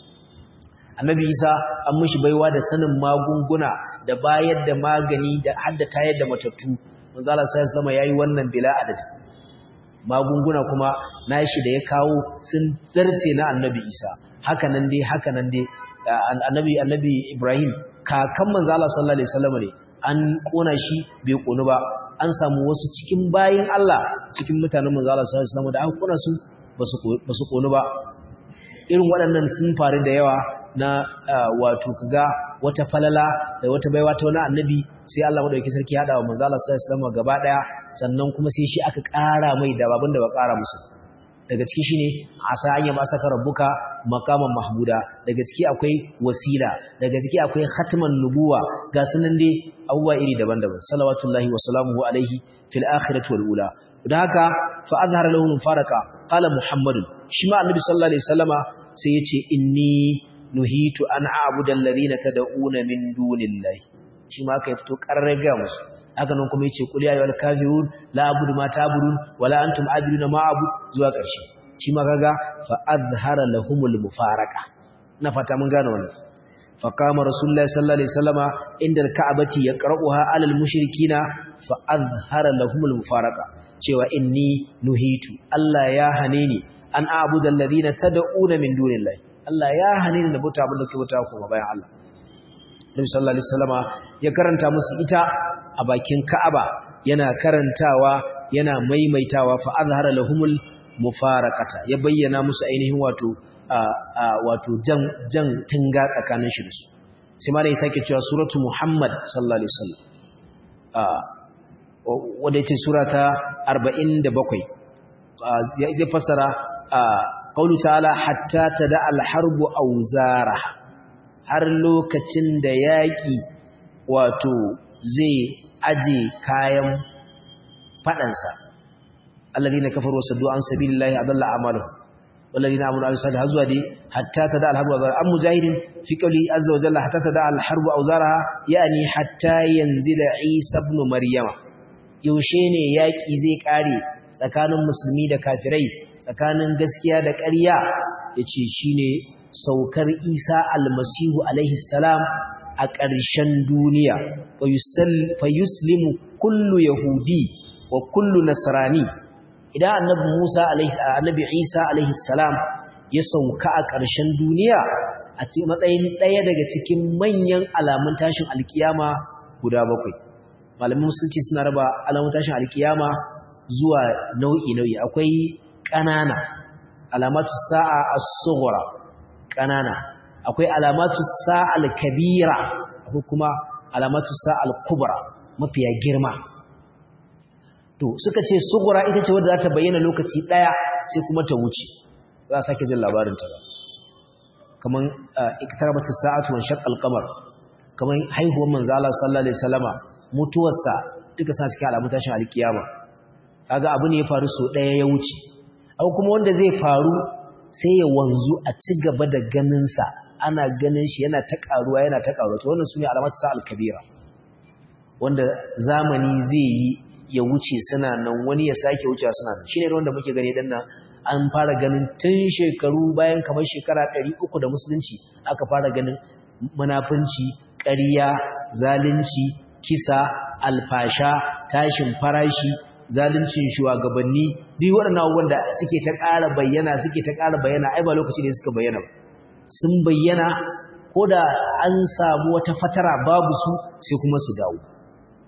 annabi Isa an mishi baiwa da sanin magunguna da bayar da magani da hadda tayar da matattu manzo Allah sallallahu alaihi wasallam yayi wannan bila adad magunguna kuma nashi da ya kawo sun zarce na annabi Isa haka nan dai haka nan dai annabi annabi Ibrahim kakan manzo Allah sallallahu alaihi wasallam ne an kona shi bai konu ba an samu wasu cikin bayin Allah cikin mutanen manzo Allah sallallahu alaihi wasallam da an kona su basu konu ba irin waɗannan sun faru da yawa na wato kaga wata falala da wata baiwa ta wani annabi sai Allah madaukakin sarki ya hada wa manzo Allah sallallahu alaihi wasallam gaba daya sannan kuma sai shi aka ƙara mai da babin da ba ƙara musu daga ciki shine asa anya ma saka rabbuka maqaman mahmuda daga ciki akwai wasila daga ciki akwai khatman nubuwa ga sunan dai abubuwa iri daban-daban salawatullahi wa salamuhu alaihi fil akhirati wal ula dan haka fa azhara lahu faraka qala muhammadun shi ma annabi sallallahu alaihi wasallama sai yace inni nuhitu an a'budu alladhina tad'una min dunillahi shi ma kai fito karraga musu haka nan kuma yace qul ya ayyuhal kafirun la a'budu ma ta'budun wala antum a'buduna ma a'budu zuwa ƙarshe shi ma kaga fa azhara lahumul mufaraka na fata mun gane wannan fa qama rasulullahi sallallahu alaihi wasallama inda alka'bati yaqra'uha 'alal mushrikina fa azhara lahumul mufaraka cewa inni nuhitu Allah ya hane ni an a'budu alladhina tad'una min dunillahi Allah ya hane ni da bauta abin da ke bauta kuma bayan Allah Nabi sallallahu alaihi wasallama ya karanta musu ita a bakin Ka'aba yana karantawa yana maimaitawa fa azhara lahumul mufarakata ya bayyana musu ainihin wato wato jan jan tinga tsakanin shi da su sai ma da ya sake cewa suratu Muhammad sallallahu alaihi wasallam wanda yace sura ta 47 zai fasara qaulu ta'ala hatta tada al-harbu awzara har lokacin da yaki wato zai aje kayan fadansa alladhina kafaru wasaddu an sabilillahi adalla a'maluhum walladhina amanu wa salih hazwa di hatta tada al-harbu awzara am mujahidin fi qawli azza wa jalla hatta tada al-harbu awzaraha yani hatta yanzila isa ibn maryama yaushe ne yaki zai kare tsakanin musulmi da kafirai tsakanin gaskiya da ƙarya yace shine saukar isa almasihu alaihi salam a ƙarshen duniya fa yuslimu kullu yahudi wa kullu nasrani idan annabi Musa alaihi annabi Isa alaihi salam ya sauka a ƙarshen duniya a ce matsayin ɗaya daga cikin manyan alamun tashin alkiyama guda bakwai malamin musulci suna raba alamun tashin alkiyama zuwa nau'i nau'i akwai ƙanana alamatu sa'a as-sughra ƙanana akwai alamatu sa'al kabira akwai kuma alamatu sa'al kubra mafiya girma to suka ce sugura ita ce wadda za ta bayyana lokaci ɗaya sai kuma ta wuce za a sake jin labarinta ba kaman iktarabatu sa'atu wa shaqqal qamar kaman haihuwar manzo Allah sallallahu alaihi wasallama mutuwarsa duka sa cikin alamun tashin alkiyama kaga abu ne ya faru so ɗaya ya wuce abu kuma wanda zai faru sai ya wanzu a ci gaba da ganin sa ana ganin shi yana ta karuwa yana ta karuwa to wannan sune alamatu sa'al kabira wanda zamani zai yi ya wuce suna nan wani ya sake wucewa suna nan shine wanda muke gani dan nan an fara ganin tun shekaru bayan kamar shekara 300 da musulunci aka fara ganin munafunci ƙarya zalunci kisa alfasha tashin farashi zaluncin shugabanni duk waɗannan abubuwan da suke ta ƙara bayyana suke ta ƙara bayyana ai ba lokaci ne suka bayyana ba sun bayyana ko da an samu wata fatara babu su sai kuma su dawo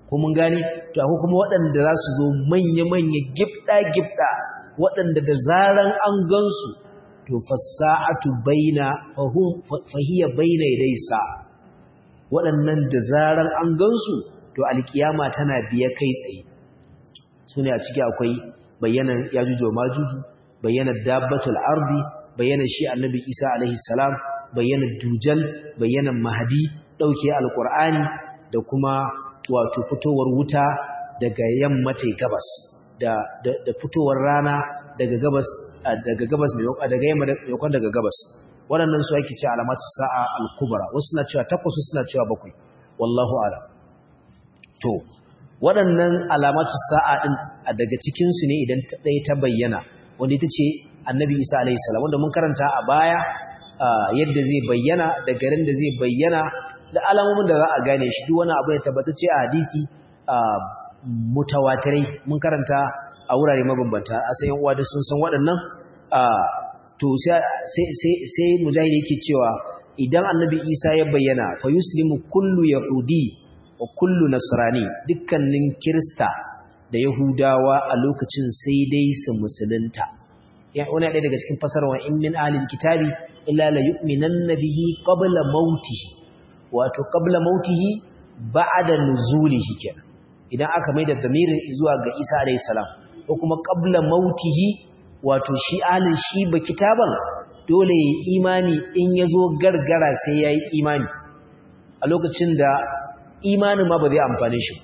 ko mun gane to akwai kuma waɗanda za su zo manya-manya gibda-gibda waɗanda da zaran an gansu to fasa'atu baina fahum fahiya baina dai sa waɗannan da zaran an gansu to alkiyama tana biye kai tsaye sune a ciki akwai bayanan yajuju wa majuju bayanan dabbatul ardi bayanan shi annabi Isa alaihi salam bayanan dujal bayanan mahdi dauke alqur'ani da kuma wato fitowar wuta daga yamma tai gabas da da fitowar rana daga gabas daga gabas mai daga yamma maimakon daga gabas waɗannan su ake cewa alamatu sa'a al-kubra wasu na cewa takwas wasu na cewa bakwai wallahu a'lam to waɗannan alamatu sa'a din daga cikin su ne idan ta ɗaya ta bayyana wanda ita ce annabi isa alayhi salam wanda mun karanta a baya yadda zai bayyana da garin da zai bayyana da alamomin da za a gane shi duk wani abu ya tabbatacce a hadisi mutawatirai mun karanta a wurare mabambanta a sayan uwa da sun san waɗannan to sai mujahid yake cewa idan annabi isa ya bayyana fa yuslimu kullu yahudi wa kullu nasrani dukkanin kirista da yahudawa a lokacin sai dai su musulunta wani ɗaya daga cikin fasarwa in min ahlil kitabi illa la yu'minanna bihi qabla mautihi wato qabla mautihi ba'da nuzulihi kenan idan aka maida damirin zuwa ga Isa alayhi salam ko kuma qabla mautihi wato shi alin shi ba kitaban dole ya imani in yazo gargara sai yayi imani a lokacin da imanin ma ba zai amfane shi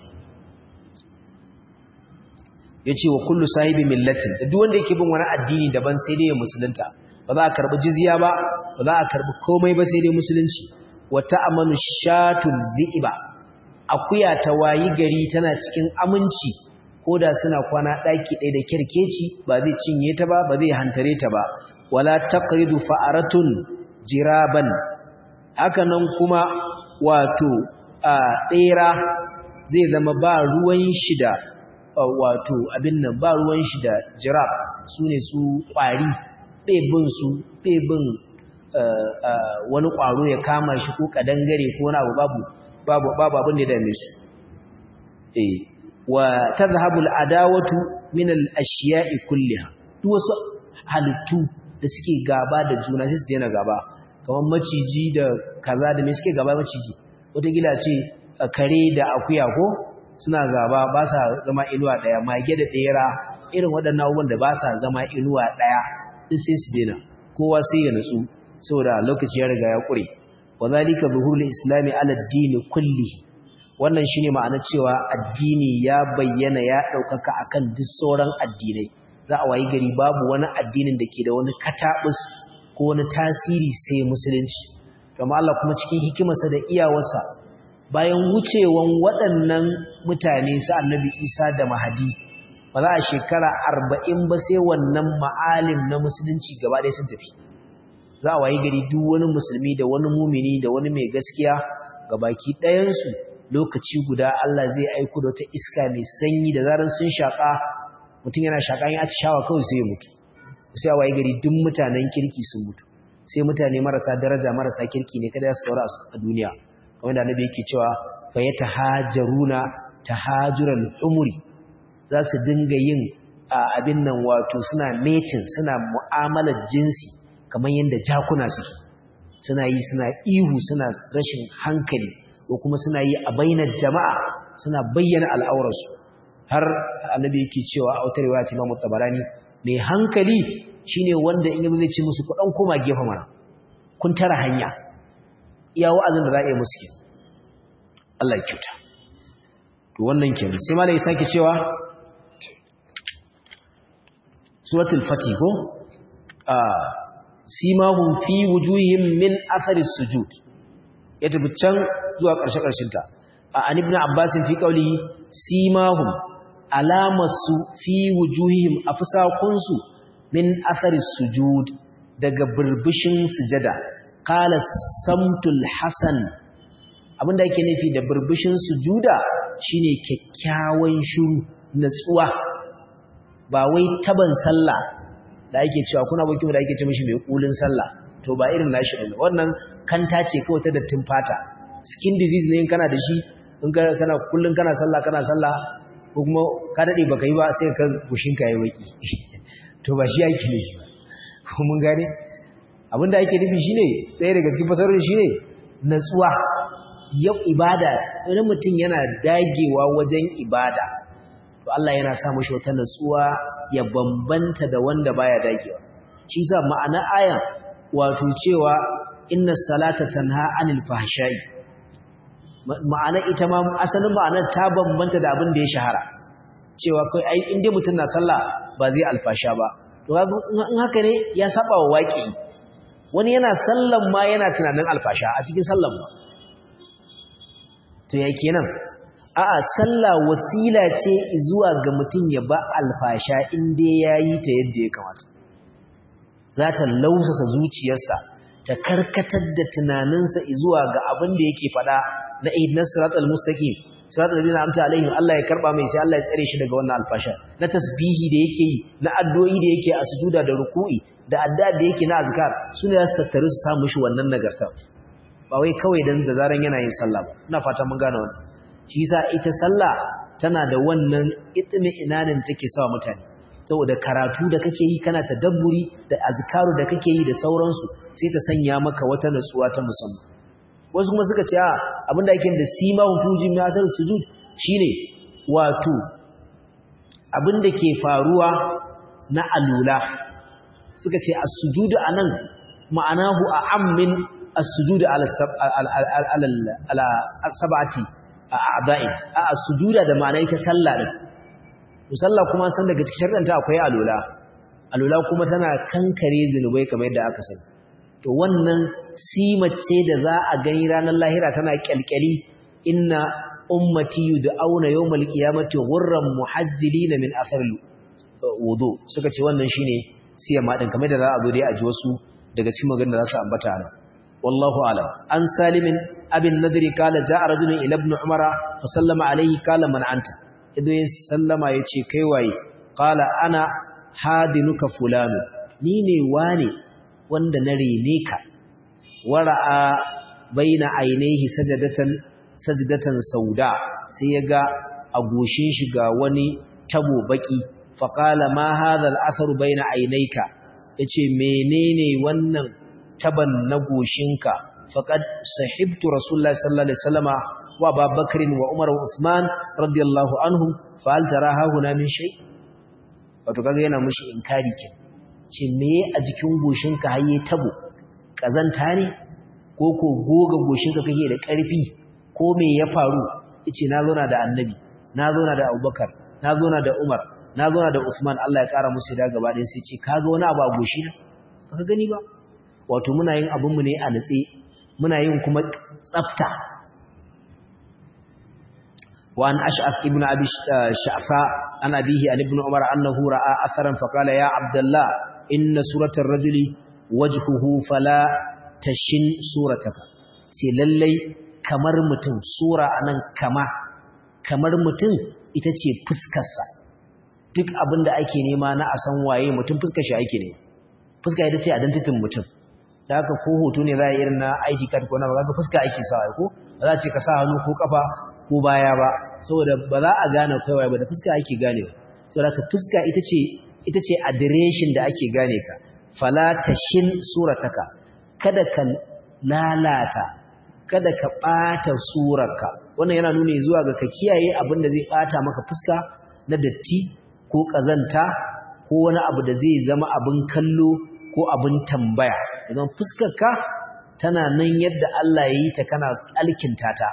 yace wa kullu sahibi millatin da duk wanda yake bin wani addini daban sai dai ya musulunta ba za a karbi jizya ba ba za a karbi komai ba sai dai musulunci wa ta'amanu shatu dhiba akuya ta wayi gari tana cikin aminci koda suna kwana daki ɗaya da kirkeci ba zai cinye ta ba ba zai hantare ta ba wala taqridu fa'aratun jiraban haka nan kuma wato a ɗera zai zama ba ruwan shida wato abin nan ba ruwan shi da jirab su ne su ƙwari ɗebin su ɗebin wani ƙwaro ya kama shi ko ƙadangare ko wani abu babu babu abin da ya dame su eh wa tadhhabu al-adawatu min al-ashiya'i kulliha duk wasu halittu da suke gaba da juna sai su daina gaba kamar maciji da kaza da me suke gaba maciji wata gila ce kare da akuya ko suna gaba ba sa zama inuwa ɗaya mage da ɗera irin waɗannan abubuwan da ba sa zama inuwa ɗaya ɗin sai su daina kowa sai ya nutsu saboda lokaci ya riga ya ƙure wa zalika zuhurul islami ala dini kulli wannan shine ma'anar cewa addini ya bayyana ya ɗaukaka akan duk sauran addinai za a wayi gari babu wani addinin da ke da wani katabus ko wani tasiri sai musulunci kuma Allah kuma cikin hikimarsa da iyawarsa bayan wucewan waɗannan mutane su annabi isa da mahadi ba za a shekara arba'in ba sai wannan ma'alim na musulunci gaba ɗaya sun tafi za a wayi gari duk wani musulmi da wani mumini da wani mai gaskiya ga baki ɗayansu lokaci guda Allah zai aiko da wata iska mai sanyi da zarar sun shaƙa mutum yana shaƙa yin atishawa kawai sai ya mutu sai a wayi gari duk mutanen kirki sun mutu sai mutane marasa daraja marasa kirki ne kada su saura a duniya kamar da annabi yake cewa fa yatahajaruna tahajural umri za su dinga yin abin nan wato suna metin suna mu'amalar jinsi kamar yadda jakuna suke suna yi suna ihu suna rashin hankali ko kuma suna yi a bainar jama'a suna bayyana al'aurarsu har annabi yake cewa a wata riwaya Imam Tabarani mai hankali shine wanda in zai ci musu kudan koma gefe mana kun tara hanya iya wa'azin da za a yi musu ke Allah ya kyauta to wannan kenan sai malai sake cewa suratul fatih ko a simahum fi wujuhihim min athari sujud ya tafi can zuwa ƙarshe ƙarshen ta a an ibn abbas fi qawlihi simahum alamasu fi wujuhihim afsakunsu min athari sujud daga burbushin sujada qala samtul hasan abinda yake nufi da burbushin sujuda shine kyakkyawan shiru natsuwa ba wai taban sallah da ake cewa kuna bakin da ake ce mishi mai kulin sallah to ba irin nashi ne wannan kanta ce kawai ta dattin fata skin disease ne kana da shi in kana kullun kana sallah kana sallah ko kuma ka dade baka yi ba sai ka gushin ka yi baki to ba shi yake ne ko mun gane abinda ake nufi shine ɗaya daga cikin fasarorin shine natsuwa yau ibada wani mutum yana dagewa wajen ibada to Allah yana sa mashi wata natsuwa ya bambanta da wanda baya dagewa shi sa ma'ana ayan wato cewa inna salata tanha anil fahsha'i ma'ana ita ma asalin ma'anar ta bambanta da abin da ya shahara cewa kai ai in dai mutum na sallah ba zai alfasha ba to in haka ne ya saba wa waƙi wani yana sallan ma yana tunanin alfasha a cikin sallan ma to ya kenan a'a sallah wasila ce zuwa ga mutum ya ba alfasha in dai yayi ta yadda ya kamata za ta lausasa zuciyarsa ta karkatar da tunaninsa zuwa ga abin da yake faɗa na ihdinas siratal mustaqim siratal ladina amta alaihim Allah ya karba mai sai Allah ya tsare shi daga wannan alfasha na tasbihi da yake yi na addu'o'i da yake a sujuda da ruku'i da addu'a da yake na azkar sune za su tattaru su samu shi wannan nagarta ba wai kawai dan da zaran yana yin sallah ba ina fata mun gane wannan shi yasa ita sallah tana da wannan itmi inanin take sa mutane saboda karatu da kake yi kana tadabburi da azkaru da kake yi da sauransu sai ta sanya maka wata natsuwa ta musamman wasu kuma suka ce a abinda yake da simahun fujin mai asar sujud shine wato abinda ke faruwa na alula suka ce as-sujudu anan ma'anahu a'ammin as-sujudu ala ala sab'ati a'da'i a as-sujuda da ma'ana ita sallah din musalla kuma san daga cikin sharɗanta akwai alula alula kuma tana kankare zinubai kamar yadda aka sani to wannan simace da za a gani ranar lahira tana kyalkyali inna ummati yud'auna yawmal qiyamati ghurran muhajjilina min athar wudu suka ce wannan shine siyama din kamar da za a zo dai a ji wasu daga cikin maganar da za su ambata nan wallahu alam an salimin abin nadri kala ja'a rajulun ila ibn umara fa sallama alayhi kala man anta idan ya sallama yace kai waye kala ana hadinuka fulanu ni ne wane wanda na rene ka wara'a baina ainihi sajadatan sajdatan sauda sai ya ga a goshin shi ga wani tabo baki faqala ma hadha al-athar baina ainaika yace menene wannan taban na goshinka faqad sahibtu rasulullahi sallallahu alaihi wasallama wa Abubakar wa Umar wa Usman radiyallahu anhum fa hal taraha huna min shay wato kaga yana mushi inkari ke ce me a jikin goshinka haye tabo kazanta ne ko ko goga goshinka kake da ƙarfi ko me ya faru yace na zauna da annabi na zauna da Abubakar na zauna da Umar na zauna da Usman Allah ya kara musu da gaba ɗaya sai ce kaga wani abu a goshi na baka gani ba wato muna yin abin mu ne a natse muna yin kuma tsafta wa an ash'af ibn abi sha'fa an abihi an ibn umar annahu ra'a atharan fa qala ya abdullah inna suratar rajuli wajhuhu fala tashin surataka sai lallai kamar mutum sura anan kama kamar mutum ita ce fuskarsa duk abin da ake nema na a san waye mutum fuskar shi ake ne fuska ita ce identitin mutum da haka ko hoto ne za a irin na ID card ko na ba ga fuska ake sa ko ba za a ce ka sa hannu ko kafa ko baya ba saboda ba za a gane kai waye ba da fuska ake gane saboda ka fuska ita ce ita ce adireshin da ake gane ka fala tashin surataka kada ka lalata kada ka ɓata surarka wannan yana nuni zuwa ga ka kiyaye abin da zai ɓata maka fuska na datti ko ƙazanta ko wani abu da zai zama abin kallo ko abin tambaya idan fuskarka tana nan yadda Allah ya yi ta kana alkinta ta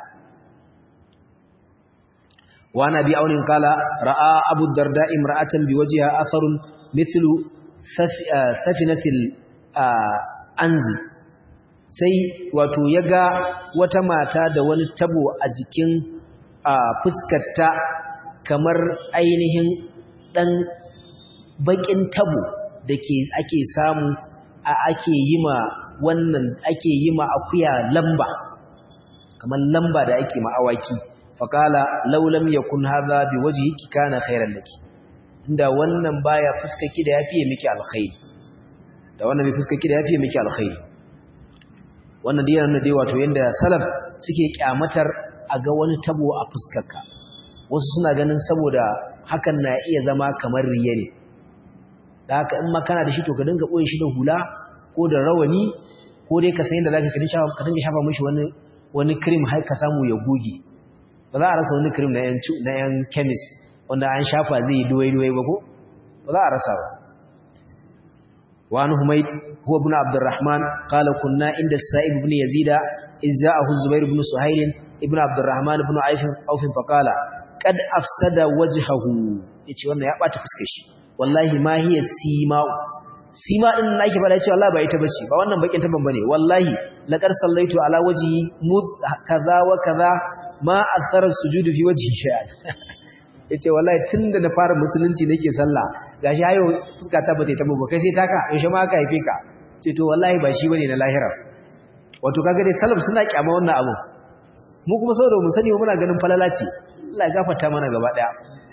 wa nabi aunin kala ra'a abu darda imra'atan biwajiha atharun mithlu safinatil anzi sai wato ya ga wata mata da wani tabo a jikin fuskarta kamar ainihin ɗan baƙin tabo da ke ake samu a ake yi ma wannan ake yi ma akuya lamba kamar lamba da ake ma awaki faƙala laulam ya kun haza bi waje yake kana khairan laki inda wannan baya fuskaki da ya fiye miki alkhairi da wannan bai fuskaki da ya fiye miki alkhairi wannan dai yana dai wato yanda salaf suke kyamatar a ga wani tabo a fuskarka wasu suna ganin saboda hakan na iya zama kamar riya ne da haka in ma kana da shi to ka dinga ɓoye shi da hula ko da rawani ko dai ka san yadda za ka dinga shafa mashi wani wani cream har ka samu ya goge ba za a rasa wani cream na yan chemist wanda an shafa zai yi duwai-duwai ba ko ba za a rasa ba وعن حميد هو ابن عبد الرحمن قال كنا عند السائب بن يزيد إذ جاءه الزبير بن سهيل ابن عبد الرحمن بن عوف فقال قد أفسد وجهه yace wannan ya bata fuskar shi wallahi ma hiya sima sima din nake fada cewa wallahi ba ita bace ba wannan bakin taban bane wallahi laqad sallaitu ala wajhi mud kaza wa kaza ma athara sujudu fi wajhi shay'an yace wallahi tunda na fara musulunci nake sallah gashi hayo fuska ta bata ta ba kai sai taka yaushe ma aka haife ka ce to wallahi ba shi bane na lahira wato kaga dai salaf suna kyama wannan abu mu kuma saboda mu sani muna ganin falala ce Allah ya gafarta mana gaba daya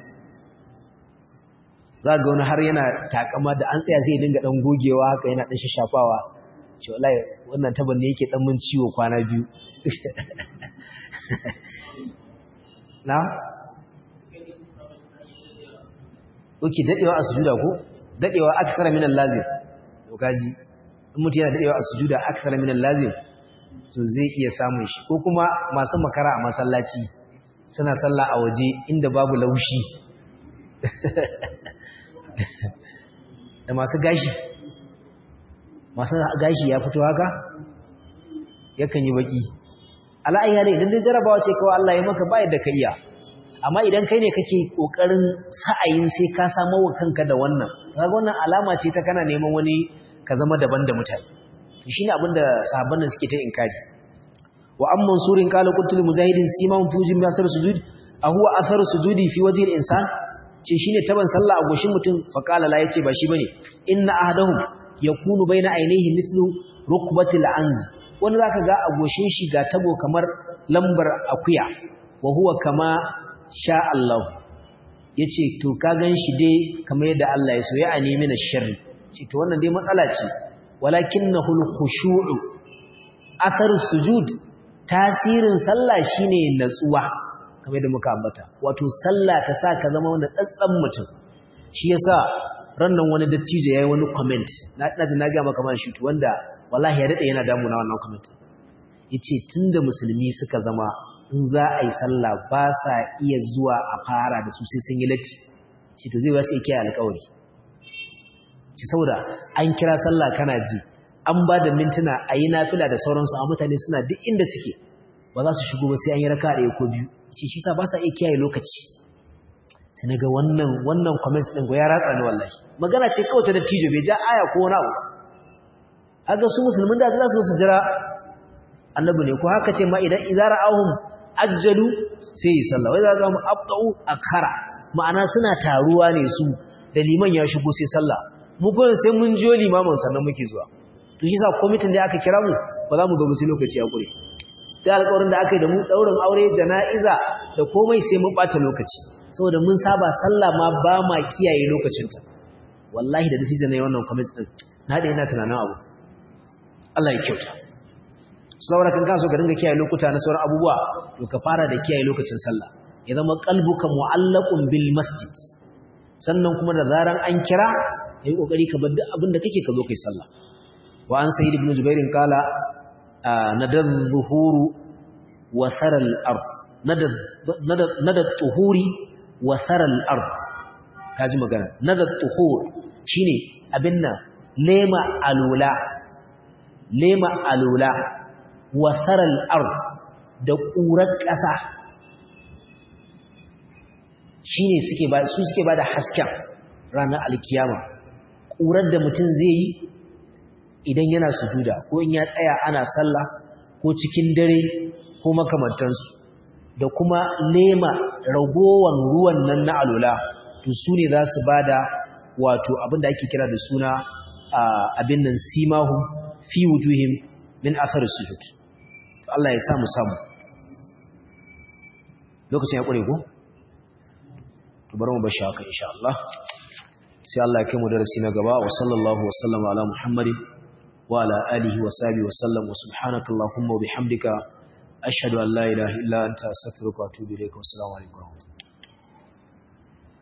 za ga wani har yana takama da an tsaya sai ya dinga dan gogewa haka yana dan shashafawa ce wallahi wannan taban ne yake dan mun ciwo kwana biyu na Oke dadewa a sujuda ko dadewa akthara min al-lazim to kaji in mutum yana dadewa a sujuda akthara min al-lazim to zai iya samun shi ko kuma masu makara a masallaci suna sallah a waje inda babu laushi da masu gashi masu gashi ya fito haka yakan yi baki ala'ayya ne idan dai jarabawa ce kawai Allah ya maka ba yadda ka iya amma idan kai ne kake kokarin sa'ayin sai ka samu wa kanka da wannan kaga wannan alama ce ta kana neman wani ka zama daban da mutane to shine abin da sahabban suke ta inkari wa am mansurin qala qultu mujahidin siman fujin yasar sujud a huwa athar sujudi fi wajhi al-insan ce shine taban sallah a goshin mutum fa qala la yace ba shi bane inna ahadahum yakunu baina ainihi mithlu rukbatil anzi wani zaka ga a goshin shi ga tabo kamar lambar akuya wa huwa kama sha Allah ya ce to ka gan shi dai kamar yadda Allah ya so ya a nemi na sharri ce to wannan dai matsala ce walakin na hulhushu'u athar sujud tasirin sallah shine natsuwa kamar yadda muka ambata wato sallah ta sa ka zama wanda tsatsan mutum shi yasa rannan wani dattijo yayi wani comment na ina na ga maka man shi wanda wallahi ya dade yana damuna wannan comment yace tunda musulmi suka zama in za a yi sallah ba sa iya zuwa a fara da su sai sun yi latti shi to zai wasu iya alƙawari ci saboda an kira sallah kana ji an ba da mintuna a yi nafila da sauransu a mutane suna duk inda suke ba za su shigo ba sai an yi raka ɗaya ko biyu ce shi sa ba sa iya kiyaye lokaci sai na ga wannan wannan comments ɗin ya ratsa ni wallahi magana ce kawai ta dattijo bai ja aya ko wani abu haka su musulmin da za su su jira annabi ne ko haka ce ma idan idara ahum ajjalu sai yi sallah wai za ga mu abtau akhara ma'ana suna taruwa ne su da liman ya shigo sai sallah mu ko sai mun jiyo limamin sannan muke zuwa to shi yasa committee da aka kira mu ba za mu zo mu sai lokaci ya kure da alƙawarin da aka yi da mu daurin aure jana'iza da komai sai mun bata lokaci saboda mun saba sallah ma ba ma kiyaye lokacinta wallahi da decision ne wannan committee din na da ina tunanin abu Allah ya kyauta saboda kan kaso ka dinga kiyaye lokuta na sauran abubuwa to ka fara da kiyaye lokacin sallah ya zama qalbuka mu'allaqun bil masjid sannan kuma da zaran an kira kai kokari ka bar duk abin da kake ka zo kai sallah wa an sayyid ibn jubair qala nadad zuhuru wa saral ard nadad nadad tuhuri wa saral ard kaji magana nadad tuhur shine abin nan lema alula lema alula wasarar ard da ƙurar ƙasa shi ne su suke ba da hasken ranar alkiyama ƙurar da mutum zai yi idan yana sujuda ko in ya tsaya ana sallah ko cikin dare ko makamantansu da kuma lema ragowar ruwan nan na alula to su ne za su ba da wato abinda ake kira da suna abin nan simahu fi wujuhim min asar sujud Allah ya samu samu lokacin ya kure ko to bari mu bashi haka insha Allah sai Allah ya kai mu darasi na gaba wa sallallahu wa sallama ala muhammadin wa ala alihi wa sahbihi wa sallam wa subhanakallahumma wa bihamdika ashhadu an la ilaha illa anta astaghfiruka wa atubu ilaik wa assalamu alaikum